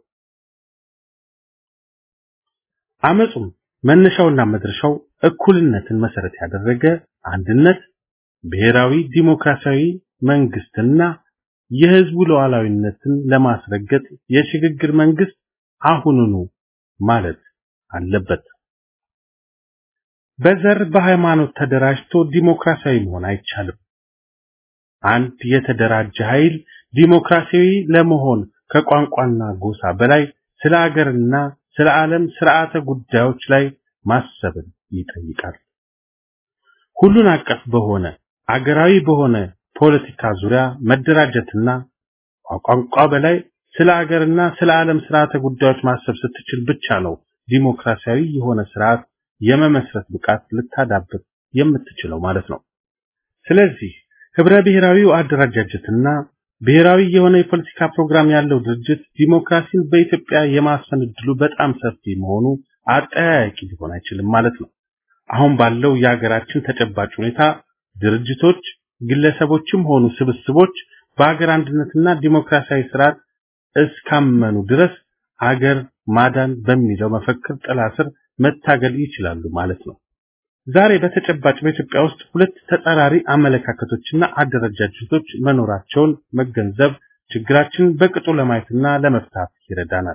አመጹም መነሻውና መድረሻው እኩልነትን መሰረት ያደረገ አንድነት፣ ብሔራዊ ዲሞክራሲያዊ መንግስትና የህዝቡ ሉዓላዊነትን ለማስረገጥ የሽግግር መንግስት አሁኑኑ ማለት አለበት። በዘር በሃይማኖት ተደራጅቶ ዲሞክራሲያዊ መሆን አይቻልም። አንድ የተደራጀ ኃይል ዲሞክራሲያዊ ለመሆን ከቋንቋና ጎሳ በላይ ስለ አገርና ስለ ዓለም ስርዓተ ጉዳዮች ላይ ማሰብን ይጠይቃል። ሁሉን አቀፍ በሆነ አገራዊ በሆነ ፖለቲካ ዙሪያ መደራጀትና ከቋንቋ በላይ ስለ አገርና ስለ ዓለም ስርዓተ ጉዳዮች ማሰብ ስትችል ብቻ ነው ዲሞክራሲያዊ የሆነ ስርዓት የመመስረት ብቃት ልታዳብር የምትችለው ማለት ነው። ስለዚህ ህብረ ብሔራዊው አደረጃጀትና ብሔራዊ የሆነ የፖለቲካ ፕሮግራም ያለው ድርጅት ዲሞክራሲን በኢትዮጵያ የማስፈን እድሉ በጣም ሰፊ መሆኑ አጠያያቂ ሊሆን አይችልም ማለት ነው። አሁን ባለው የሀገራችን ተጨባጭ ሁኔታ ድርጅቶች፣ ግለሰቦችም ሆኑ ስብስቦች በሀገር አንድነትና ዲሞክራሲያዊ ስርዓት እስካመኑ ድረስ ሀገር ማዳን በሚለው መፈክር ጥላ ስር መታገል ይችላሉ ማለት ነው። ዛሬ በተጨባጭ በኢትዮጵያ ውስጥ ሁለት ተጻራሪ አመለካከቶችና አደረጃጀቶች መኖራቸውን መገንዘብ ችግራችንን በቅጡ ለማየትና ለመፍታት ይረዳናል።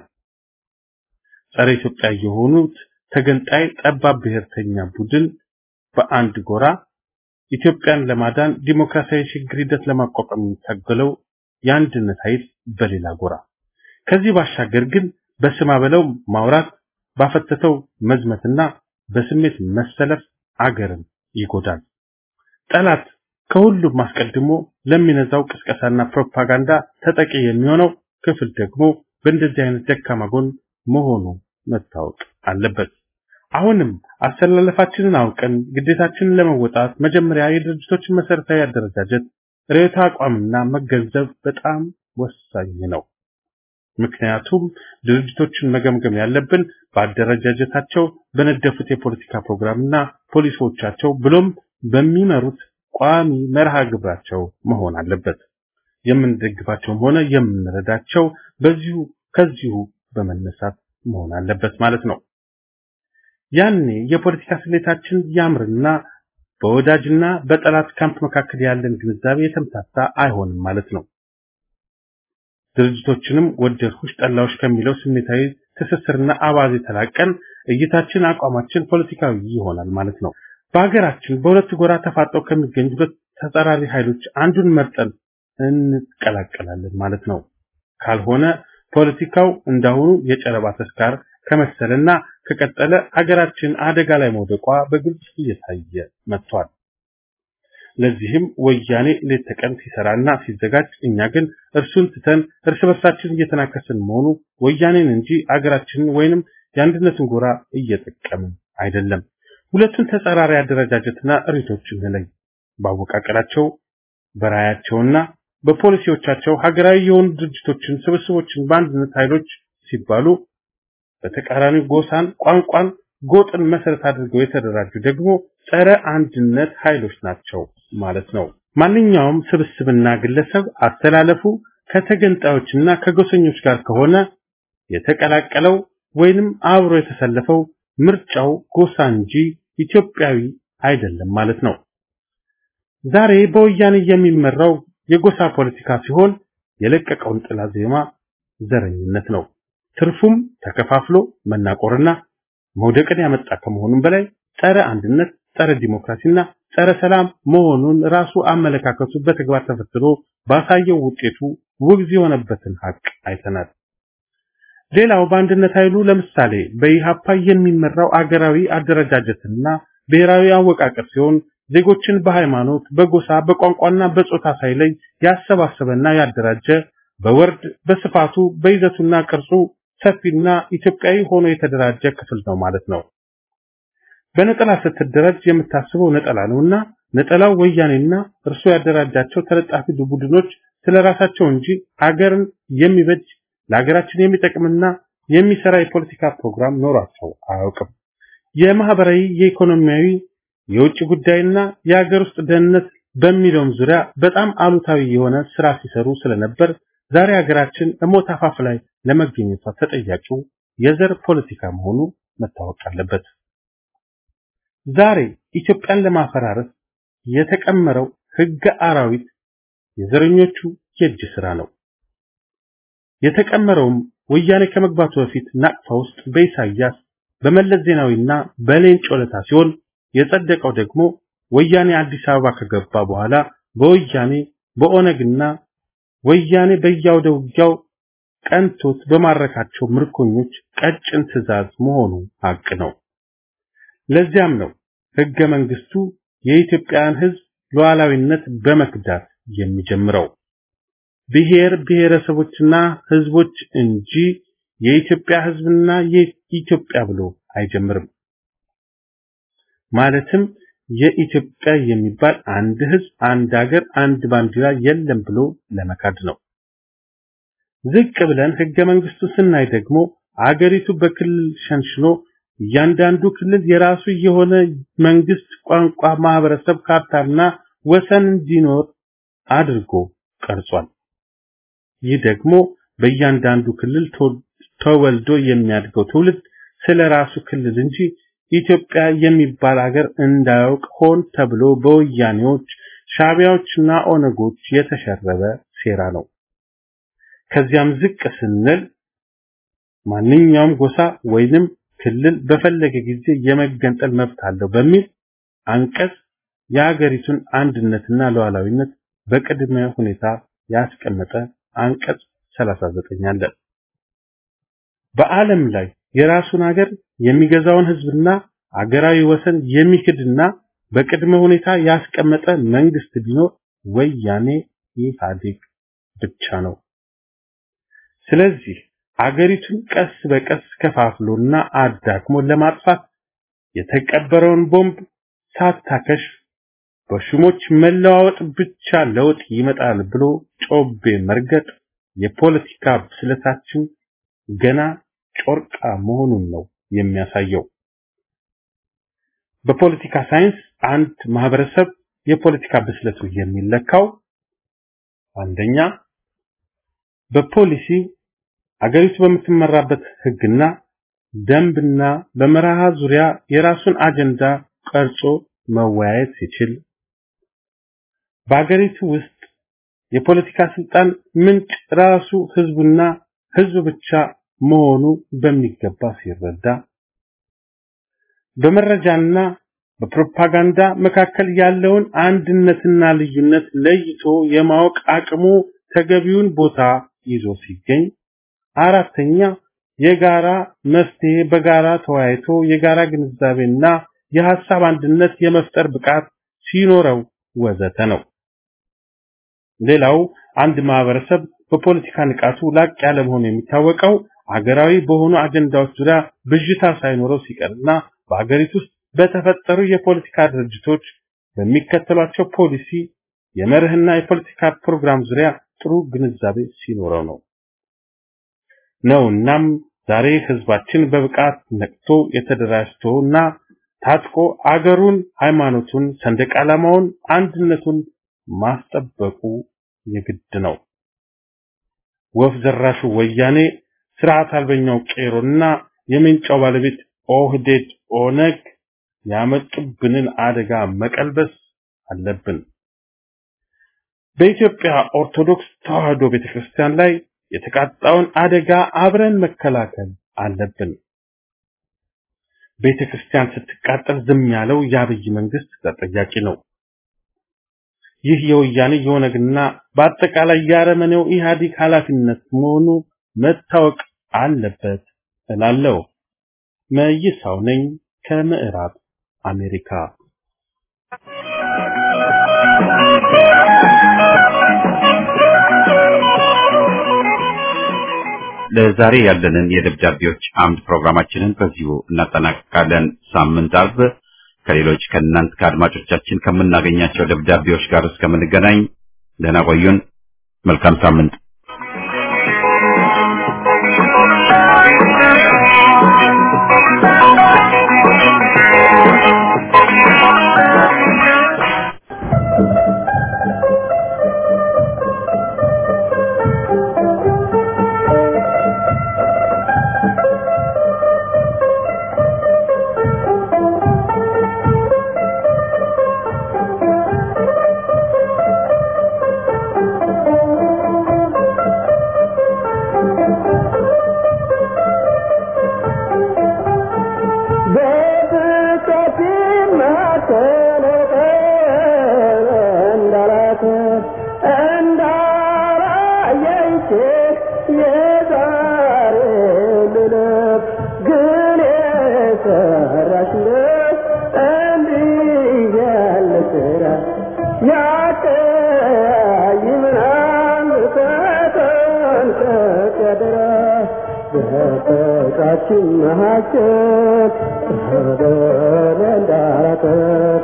ጸረ ኢትዮጵያ የሆኑት ተገንጣይ ጠባብ ብሔርተኛ ቡድን በአንድ ጎራ፣ ኢትዮጵያን ለማዳን ዲሞክራሲያዊ ሽግግር ሂደት ለማቋቋም የሚታገለው የአንድነት ኃይል በሌላ ጎራ። ከዚህ ባሻገር ግን በስማ በለው ማውራት፣ ባፈተተው መዝመትና በስሜት መሰለፍ አገርን ይጎዳል። ጠላት ከሁሉም አስቀድሞ ለሚነዛው ቅስቀሳና ፕሮፓጋንዳ ተጠቂ የሚሆነው ክፍል ደግሞ በእንደዚህ አይነት ደካማ ጎን መሆኑ መታወቅ አለበት። አሁንም አሰላለፋችንን አውቀን ግዴታችንን ለመወጣት መጀመሪያ የድርጅቶችን መሰረታዊ አደረጃጀት ርዕዮተ አቋምና መገንዘብ በጣም ወሳኝ ነው። ምክንያቱም ድርጅቶችን መገምገም ያለብን በአደረጃጀታቸው በነደፉት የፖለቲካ ፕሮግራምና ፖሊሲዎቻቸው ብሎም በሚመሩት ቋሚ መርሃ ግብራቸው መሆን አለበት። የምንደግፋቸውም ሆነ የምንረዳቸው በዚሁ ከዚሁ በመነሳት መሆን አለበት ማለት ነው። ያኔ የፖለቲካ ስሌታችን ያምርና በወዳጅና በጠላት ካምፕ መካከል ያለን ግንዛቤ የተምታታ አይሆንም ማለት ነው። ድርጅቶችንም ወደድኩሽ ጠላዎች ከሚለው ስሜታዊ ትስስርና አባዜ ተላቀን እይታችን፣ አቋማችን ፖለቲካዊ ይሆናል ማለት ነው። በሀገራችን በሁለት ጎራ ተፋጠው ከሚገኙ ሁለት ተጻራሪ ኃይሎች አንዱን መርጠን እንቀላቀላለን ማለት ነው። ካልሆነ ፖለቲካው እንዳሁኑ የጨረባ ተስካር ከመሰለና ከቀጠለ ሀገራችን አደጋ ላይ መውደቋ በግልጽ እየታየ መጥቷል። ለዚህም ወያኔ ሌት ተቀን ሲሰራና ሲዘጋጅ፣ እኛ ግን እርሱን ትተን እርስ በርሳችን እየተናከስን መሆኑ ወያኔን እንጂ አገራችንን ወይንም የአንድነትን ጎራ እየጠቀምን አይደለም። ሁለቱን ተጻራሪ አደረጃጀትና እሪቶች እንለይ። ባወቃቀራቸው በራያቸውና በፖሊሲዎቻቸው ሀገራዊ የሆኑ ድርጅቶችን፣ ስብስቦችን በአንድነት ኃይሎች ሲባሉ በተቃራኒ ጎሳን፣ ቋንቋን፣ ጎጥን መሰረት አድርገው የተደራጁ ደግሞ ጸረ አንድነት ኃይሎች ናቸው ማለት ነው። ማንኛውም ስብስብና ግለሰብ አስተላለፉ ከተገንጣዮችና ከጎሰኞች ጋር ከሆነ የተቀላቀለው ወይንም አብሮ የተሰለፈው ምርጫው ጎሳ እንጂ ኢትዮጵያዊ አይደለም ማለት ነው። ዛሬ በወያኔ የሚመራው የጎሳ ፖለቲካ ሲሆን የለቀቀውን ጥላ ዜማ ዘረኝነት ነው። ትርፉም ተከፋፍሎ መናቆርና መውደቅን ያመጣ ከመሆኑም በላይ ጸረ አንድነት፣ ጸረ ዲሞክራሲና ጸረ ሰላም መሆኑን ራሱ አመለካከቱ በተግባር ተፈትኖ ባሳየው ውጤቱ ውግዝ የሆነበትን ሀቅ አይተናል። ሌላው በአንድነት ኃይሉ ለምሳሌ በኢሃፓ የሚመራው አገራዊ አደረጃጀትና ብሔራዊ አወቃቀር ሲሆን ዜጎችን በሃይማኖት፣ በጎሳ፣ በቋንቋና በጾታ ሳይለይ ያሰባሰበና ያደራጀ በወርድ በስፋቱ በይዘቱና ቅርጹ ሰፊና ኢትዮጵያዊ ሆኖ የተደራጀ ክፍል ነው ማለት ነው። በነጠላ ስትደራጅ የምታስበው ነጠላ ነውና ነጠላው ወያኔና እርሱ ያደራጃቸው ተለጣፊ ቡድኖች ስለራሳቸው እንጂ አገርን የሚበጅ ለሀገራችን የሚጠቅምና የሚሰራ የፖለቲካ ፕሮግራም ኖሯቸው አያውቅም። የማህበራዊ፣ የኢኮኖሚያዊ፣ የውጭ ጉዳይና የሀገር ውስጥ ደህንነት በሚለውም ዙሪያ በጣም አሉታዊ የሆነ ስራ ሲሰሩ ስለነበር ዛሬ ሀገራችን እሞት አፋፍ ላይ ለመገኘቷ ተጠያቂው የዘር ፖለቲካ መሆኑ መታወቅ አለበት። ዛሬ ኢትዮጵያን ለማፈራረስ የተቀመረው ህገ አራዊት የዘረኞቹ የእጅ ስራ ነው። የተቀመረውም ወያኔ ከመግባቱ በፊት ናቅፋ ውስጥ በኢሳያስ በመለስ ዜናዊና በሌንጮ ለታ ሲሆን የጸደቀው ደግሞ ወያኔ አዲስ አበባ ከገባ በኋላ በወያኔ በኦነግና ወያኔ በያውደ ውጊያው ቀንቶት በማረካቸው ምርኮኞች ቀጭን ትዕዛዝ መሆኑ ሀቅ ነው። ለዚያም ነው ህገ መንግስቱ የኢትዮጵያን ህዝብ ሉዓላዊነት በመክዳት የሚጀምረው። ብሔር ብሔረሰቦችና ህዝቦች እንጂ የኢትዮጵያ ህዝብና የኢትዮጵያ ብሎ አይጀምርም። ማለትም የኢትዮጵያ የሚባል አንድ ህዝብ፣ አንድ ሀገር፣ አንድ ባንዲራ የለም ብሎ ለመካድ ነው። ዝቅ ብለን ህገ መንግስቱ ስናይ ደግሞ አገሪቱ በክልል ሸንሽኖ እያንዳንዱ ክልል የራሱ የሆነ መንግስት፣ ቋንቋ፣ ማህበረሰብ፣ ካርታና ወሰን እንዲኖር አድርጎ ቀርጿል። ይህ ደግሞ በእያንዳንዱ ክልል ተወልዶ የሚያድገው ትውልድ ስለ ራሱ ክልል እንጂ ኢትዮጵያ የሚባል ሀገር እንዳያውቅ ሆን ተብሎ በወያኔዎች ሻቢያዎችና ኦነጎች የተሸረበ ሴራ ነው። ከዚያም ዝቅ ስንል ማንኛውም ጎሳ ወይንም ክልል በፈለገ ጊዜ የመገንጠል መብት አለው በሚል አንቀጽ የሀገሪቱን አንድነትና ሉዓላዊነት በቅድመ ሁኔታ ያስቀመጠ አንቀጽ 39 አለ። በዓለም ላይ የራሱን ሀገር የሚገዛውን ህዝብና አገራዊ ወሰን የሚክድና በቅድመ ሁኔታ ያስቀመጠ መንግስት ቢኖር ወያኔ ኢህአዴግ ብቻ ነው። ስለዚህ አገሪቱን ቀስ በቀስ ከፋፍሎና አዳክሞ ለማጥፋት የተቀበረውን ቦምብ ሳታከሽፍ በሹሞች መለዋወጥ ብቻ ለውጥ ይመጣል ብሎ ጮቤ መርገጥ የፖለቲካ ብስለታችን ገና ጮርቃ መሆኑን ነው የሚያሳየው። በፖለቲካ ሳይንስ አንድ ማህበረሰብ የፖለቲካ ብስለቱ የሚለካው አንደኛ በፖሊሲ አገሪቱ በምትመራበት ህግና ደንብና በመርሃ ዙሪያ የራሱን አጀንዳ ቀርጾ መወያየት ሲችል፣ በአገሪቱ ውስጥ የፖለቲካ ስልጣን ምንጭ ራሱ ህዝቡና ህዝብ ብቻ መሆኑ በሚገባ ሲረዳ፣ በመረጃና በፕሮፓጋንዳ መካከል ያለውን አንድነትና ልዩነት ለይቶ የማወቅ አቅሙ ተገቢውን ቦታ ይዞ ሲገኝ፣ አራተኛ የጋራ መፍትሄ በጋራ ተወያይቶ የጋራ ግንዛቤና የሐሳብ አንድነት የመፍጠር ብቃት ሲኖረው ወዘተ ነው። ሌላው አንድ ማህበረሰብ በፖለቲካ ንቃቱ ላቅ ያለ መሆኑ የሚታወቀው አገራዊ በሆኑ አጀንዳዎች ዙሪያ ብዥታ ሳይኖረው ሲቀርና በአገሪቱ ውስጥ በተፈጠሩ የፖለቲካ ድርጅቶች በሚከተሏቸው ፖሊሲ የመርህና የፖለቲካ ፕሮግራም ዙሪያ ጥሩ ግንዛቤ ሲኖረው ነው ነው እናም ዛሬ ህዝባችን በብቃት ነቅቶ የተደራጅቶና ታጥቆ አገሩን፣ ሃይማኖቱን፣ ሰንደቅ ዓላማውን፣ አንድነቱን ማስጠበቁ የግድ ነው። ወፍ ዘራሹ ወያኔ ስርዓት አልበኛው ቄሮና የምንጫው ባለቤት ኦህዴድ ኦነግ ያመጡብንን አደጋ መቀልበስ አለብን። በኢትዮጵያ ኦርቶዶክስ ተዋሕዶ ቤተክርስቲያን ላይ የተቃጣውን አደጋ አብረን መከላከል አለብን። ቤተክርስቲያን ስትቃጠል ዝም ያለው የአብይ መንግስት ተጠያቂ ነው። ይህ የወያኔ የኦነግና በአጠቃላይ የአረመኔው ኢህአዴግ ኃላፊነት መሆኑ መታወቅ አለበት እላለሁ። መይሳው ነኝ ከምዕራብ አሜሪካ። ለዛሬ ያለንን የደብዳቤዎች አምድ ፕሮግራማችንን በዚሁ እናጠናቅቃለን። ሳምንት አርብ ከሌሎች ከእናንት ከአድማጮቻችን ከምናገኛቸው ደብዳቤዎች ጋር እስከምንገናኝ ደህና ቆዩን። መልካም ሳምንት። ድረስ በፍቅራችን መካከል በደል እንዳላቀር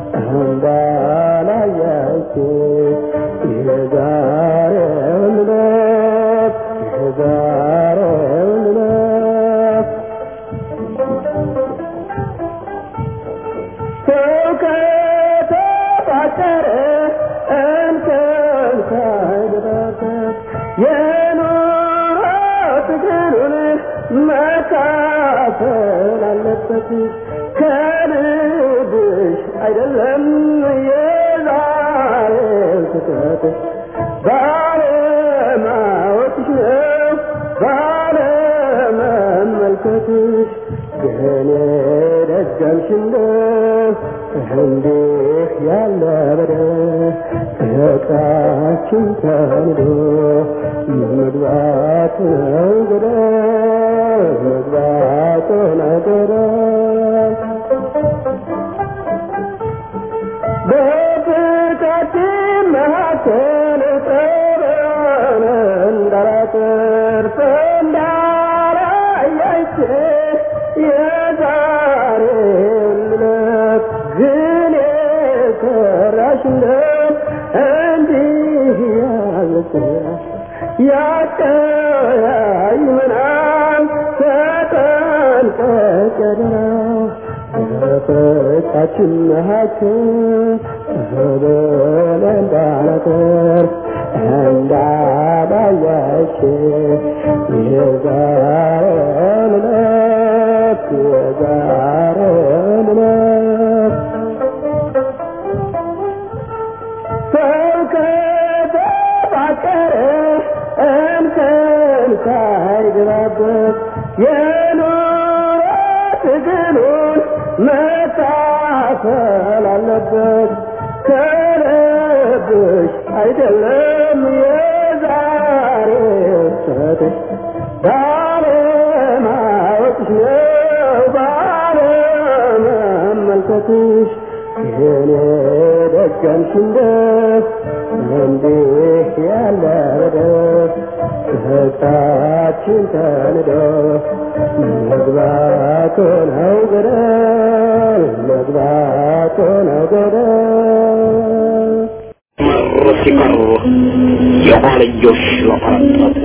እንዳላያች የዛሬውን ዕለት የዛሬውን ዕለት ሰው ከተፋቀረ እንከን ሳይገባበት የኑሮ ትግሉን መካፈል አለበት። ከልብሽ አይደለም የዛሬው ስህተት ባለማወቅሽ ነው ባለመመልከትሽ ግን ደገምሽ እንደው እንዲህ ያለ በደል ፍቅራችን ተንዶ መግባት ነው ገደል መግባት ነው ገደል በፍቅራችን መካከል ጠበን እንዳላተርፍ እንዳላያይቼ የዛሬውን ዕለት ግን የሰራሽ እንደው እንዲህ ያለ ስራ ያቀያይመናል ተጠንቀቅ ያደራ በፍቅራችን መካከል በደል እንዳላተርፍ እንዳላያች የዛሬውን ዕለት የዛሬውን ዕለት ሰው ከተፋቀረ እንከን ሳይገባበት የኑሮ ትግሉን መካፈል አለበት። ከልብሽ አይደለም የዛሬው ስህተትሽ ባለማወቅሽ ነው ባለመመልከትሽ የኔ ደገምሽ እንደው እንዲህ ያለ በደል ፍቅራችን ተንዶ መግባቱ ነው ገደል መግባቱ ነው ገደል መር ሲቀር የኋልዮሽ ለፈረጠጥ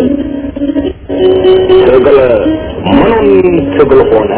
ትግል ምኑን ትግል ሆነ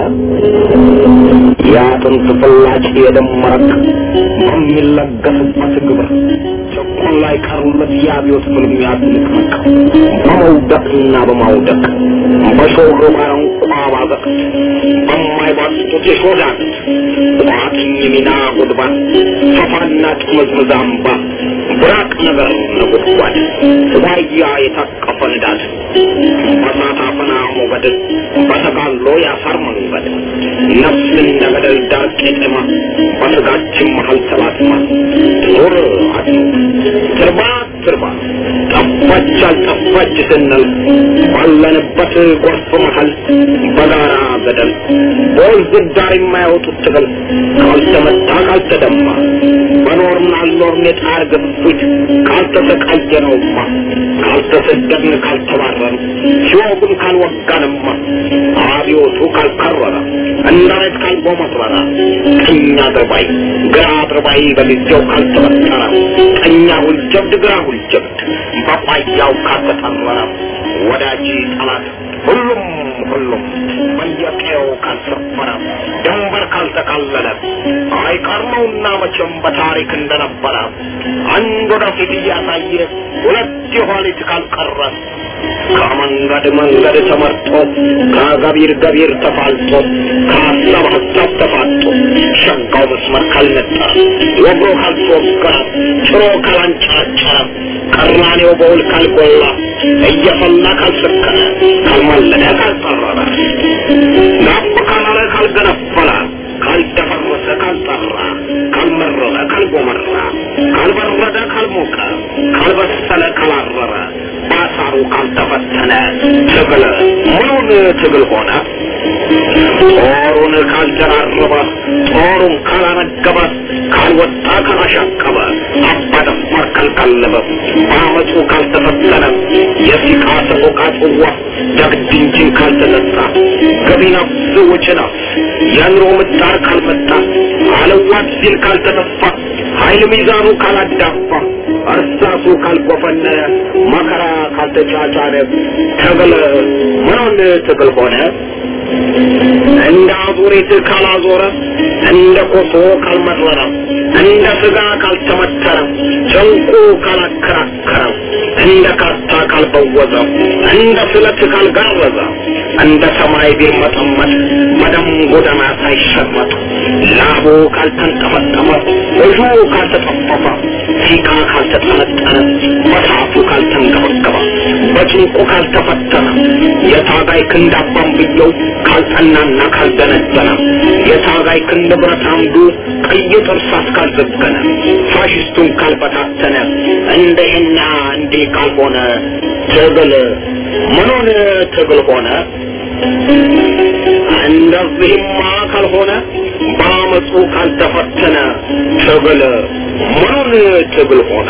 የአጥንት ፍላጭ የደም መረቅ በሚለገስበት ግብር ጭቁን ላይ ቀሩለት የአብዮት ፍልሚያ ትንቅንቅ በመውደቅና በማውደቅ በሾህ ባረንቋ ባዘቅት በማይባስጡት የሾዳት ቋጥኝ ሚና ጉድባ ሰፋና ጥምዝምዝ አምባ ብራቅ ነገር ነጎድጓድ ዋያ የታቀፈ ንዳድ በሳት አፈና ሞገድ በተጋሎ ያሳር መንገድ ነፍስ እንደ ገደል ዳር ቄጠማ በስጋችን መሀል ተላትማ ኑር አድኑ ትርባ ትርባ ጠፋች አልጠፋች ስንል ባለንበት ጎርፍ መሀል በጋራ ገደል በወንዝ ዳር የማያወጡት ትግል ካልተመታ ካልተደማ በኖርን አልኖርን የጣር ግፊት ካልተሰቃየነውማ ካልተሰደድን ካልተባረን ሲወጉን ካልወጋንማ አብዮቱ ካልከረረ እንዳይት ካልጎመረረ ቀኝ አድርባይ ግራ አድርባይ በጊዜው ካልተበጠረ ቀኛ ሁልጀብድ ግራ ሁልጀብድ በቋያው ካልተጠረረ ወዳጅ ጠላት ሁሉም ሁሉም በየቀየው ካልሰፈረ ድንበር ካልተካለለ አይቀርመውና መቼም በታሪክ እንደነበረ አንድ ወደፊት እያሳየ ሁለት የኋሊት ካልቀረ ከመንገድ መንገድ ተመርጦ ከገቢር ገቢር ተፋልጦ ከሀሳብ ሀሳብ ተፋጦ ሸጋው መስመር ካልነጠረ ወግሮ ካልተወገረ ጭሮ ካላንጨረጨረ ቀራኔው በውል ካልጎላ እየፈላ ካልሰከረ ካልማለደ ካልጠረረ ናፍ ካላለ ካልገነፈለ ካልደፈረሰ ካልጠራ ካልመረረ ካልጎመራ ካልበረደ ካልሞቀ ካልበሰለ ካላረረ ባሳሩ ካልተፈተነ ትግል ምኑን ትግል ሆነ ጦሩን ካልደራረበ ጦሩን ካላነገበ ካልወጣ ካላሻቀበ አባደፋር ካልቀለበ በአመፁ ካልተፈተነ የሲቃ ሰቆቃ ጽዋ ዳግድ እንጂን ካልተጠጣ ገቢ ነፍስ ወጪ ነፍስ የኑሮ ምጣር ካልመጣ አለዋት ሲል ካልተተፋ ኃይል ሚዛኑ ካላዳፋ እርሳሱ ካልጎፈነነ መከራ ካልተጫጫነ ትግል ምኑን ትግል ሆነ እንደ አዙሪት ካላዞረ እንደ ኮሶ ካልመረረ እንደ ስጋ ካልተመተረ ጨንቁ ካላከራከረ እንደ ካርታ ካልበወዘ እንደ ስለት ካልጋረዘ እንደ ሰማይ ቢርመጠመጥ መደም ጎዳና ሳይሸመጥ ላቡ ካልተንጠመጠመ እጁ ካልተጠፈፈ ሲቃ ካልተጠነጠነ በሳቱ ካልተንገበገበ በጭንቁ ካልተፈተነ የታጋይ ክንድ አባንብየው ካልጠናና ካልደነደነ የታጋይ ክንድ ብረት አምዱ ቀይ ጥርሳት ካልዘገነ ፋሽስቱን ካልበታተነ እንደህና እንዲህ ካልሆነ ትግል ምኑን ትግል ሆነ? እንደዚህማ ካልሆነ በአመፁ ካልተፈተነ ትግል ምኑን ትግል ሆነ?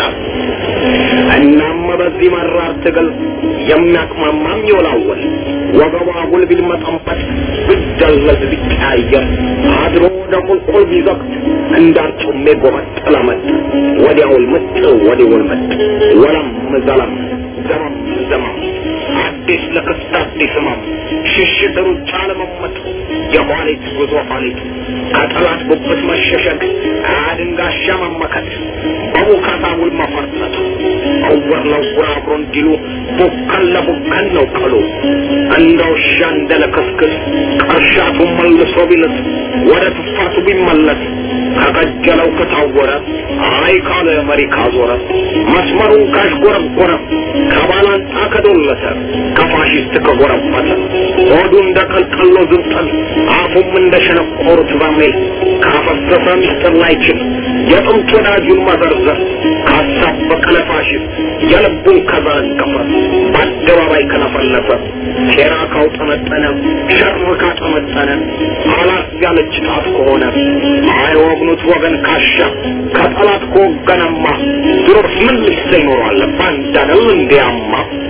እናም በዚህ መራር ትግል የሚያቅማማም ይወላወል ወገቧ ጉል ቢልመጠንበት ቢደለዝ ቢቀያየር አድሮ ወደ ቁልቁል ቢዘቅት እንዳርጩሜ ጎመጥ ለመጥ ወዲያውል ምጥ ወዲውል ምጥ ወለም ዘለም ዘመም ዘመም አዲስ ለክስት አዲስ ህመም ሽሽት ሩጫ ለመመጥ የኋሊት ጉዞ ኋሊት ከጠላት ጉብት መሸሸግ አድንጋሻ መመከት በቡካታ ውል መፈርጠት እውር ለውር አብሮ እንዲሉ ቡከን ለቡከን ነው ቀሉ እንደ ውሻ እንደ ለከስክስ ቀርሻቱ መልሶ ቢልስ ወደ ትፋቱ ቢመለስ ከቀጀለው ከታወረ አይ ካለ መሪ ካዞረ መስመሩን ካሽጎረጎረ ከባላንጣ ከዶለተ ከፋሽስት ከጎረበተ ሆዱ እንደ ቀልቀሎ ዝንጠል አፉም እንደ ሸነቆሩት በርሜል ካፈሰሰ ሚስጥር ላይችል የጥንት ወዳጁን መዘርዘር ካሳበቀ ለፋሽስት የልቡን ከዘረገፈ በአደባባይ ከለፈለፈ ሴራ ካውጠመጠነ ሸር ካጠመጠነ አላት ያለች ጣት ከሆነ አይወግኑት ወገን ካሻ ከጠላት ከወገነማ ድሮስ ምን ልሰ ይኖራል ባንዳነው እንዲያማ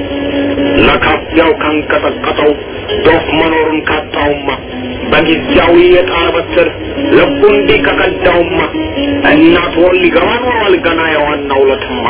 ለካፊያው ካንቀጠቀጠው ዶፍ መኖሩን ካጣውማ በጊዜያዊ የጣር በትር ልቡ እንዲህ ከቀዳውማ እናት ወል ሊገባ ኖሯል ገና የዋናው ለትማ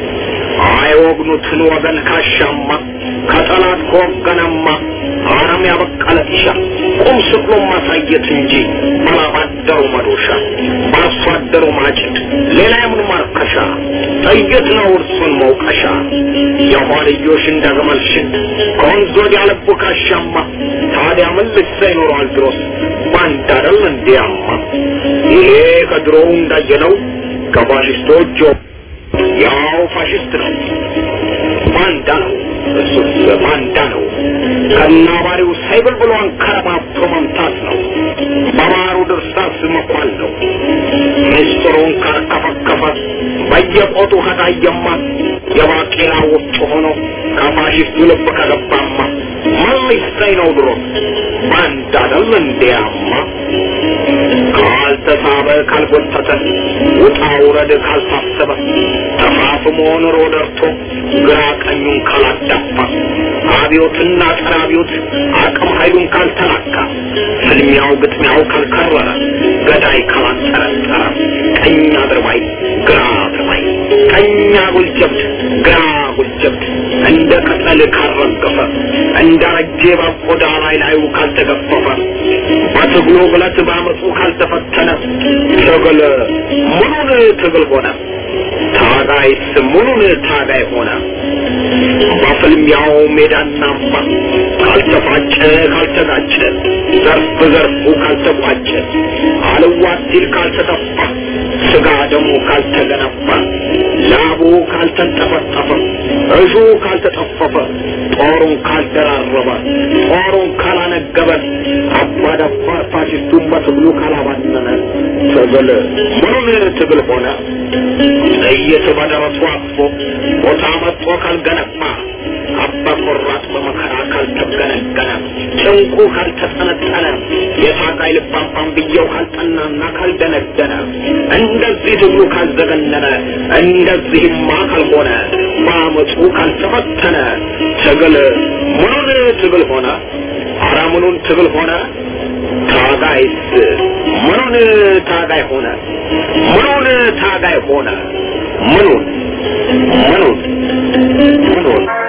አይወግኑትን ወገን ካሻማ ከጠላት ከወገነማ አረም ያበቀለ ጢሻ ቁም ስቅሎ ማሳየት እንጂ ባላባደሩ መዶሻ በአርሶ አደሩ ማጭድ ሌላ የምን ማርከሻ ጥይት ነው እርሱን መውቀሻ የኋልዮሽ እንደ ግመል ሽድ ከወንዝ ወዲያ ልቡ ካሻማ ታዲያ ምን ልሳ ይኖረዋል ድሮስ ባንድ አይደል እንዲያማ ይሄ ከድሮው እንዳየነው ከፋሽስቶች ያው ፋሽስት ነው ባንዳ ነው እሱስ ባንዳ ነው ከናባሪው ሳይብል ብሎ አንከረባብቶ መምታት ነው በባሩ ድርሳስ መኳል ነው ምስጢሩን ካርከፈከፈ በየቆጡ ከታየማ የባቄላ ወፍጮ ሆኖ ከፋሽስቱ ልብ ከገባማ ምን ሊሰኝ ነው ድሮ ባንዳ አይደል እንዲያማ ካልተሳበ ካልጎተተ ውጣ ውረድ ካልታሰበ ተፋፍሞ ኑሮ ደርቶ ግራ ቀኙን ካላዳፋ አብዮትና ጸረ አብዮት አቅም ኃይሉን ካልተላካ ፍልሚያው ግጥሚያው ካልከረረ ገዳይ ካላጠረጠረ ቀኝ አድርባይ ግራ አድርባይ ቀኝ አጉል ጀብድ ግራ አጉል ጀብድ እንደ ቅጠል ካልረገፈ እንደ ረጄ በቆዳ ላይ ላዩ ካልተገፈፈ በትግሉ ብለት በአመፁ ካልተፈተነ ትግል ምኑን ትግል ሆነ ታጋይስ ምኑን ታጋይ ሆነ በፍልሚያው ሜዳና አምባ ካልተፋጨ ካልተጋጨ ዘርፍ ዘርፉ ካልተቋጨ አልዋት ሲል ካልተተፋ ስጋ ደሙ ካልተገነባ ላቡ ካልተንጠፈጠፈ እሹ ካልተጠፈፈ ጦሩን ካልደራረበ ጦሩን ካላነገበ አባዳባር ፋሽስቱን በትግሉ ካላባነነ ትግል ምኑን ትግል ሆነ ጥይት በደረሱ አቅፎ ቦታ መጥቶ ካልገነባ አባ ቆራጥ በመከራ ካልተገነገነ እንቁ ካልተጠነጠነ የታጋይ ልባባም ብየው ካልጠናና ካልደነደነ እንደዚህ ትግሉ ካልዘገነነ እንደዚህማ ካልሆነ በአመፁ ካልተፈተነ ትግል ምኑን ትግል ሆነ? ኧረ ምኑን ትግል ሆነ? ታጋይስ ምኑን ታጋይ ሆነ? ምኑን ታጋይ ሆነ? ምኑን ምኑን ምኑን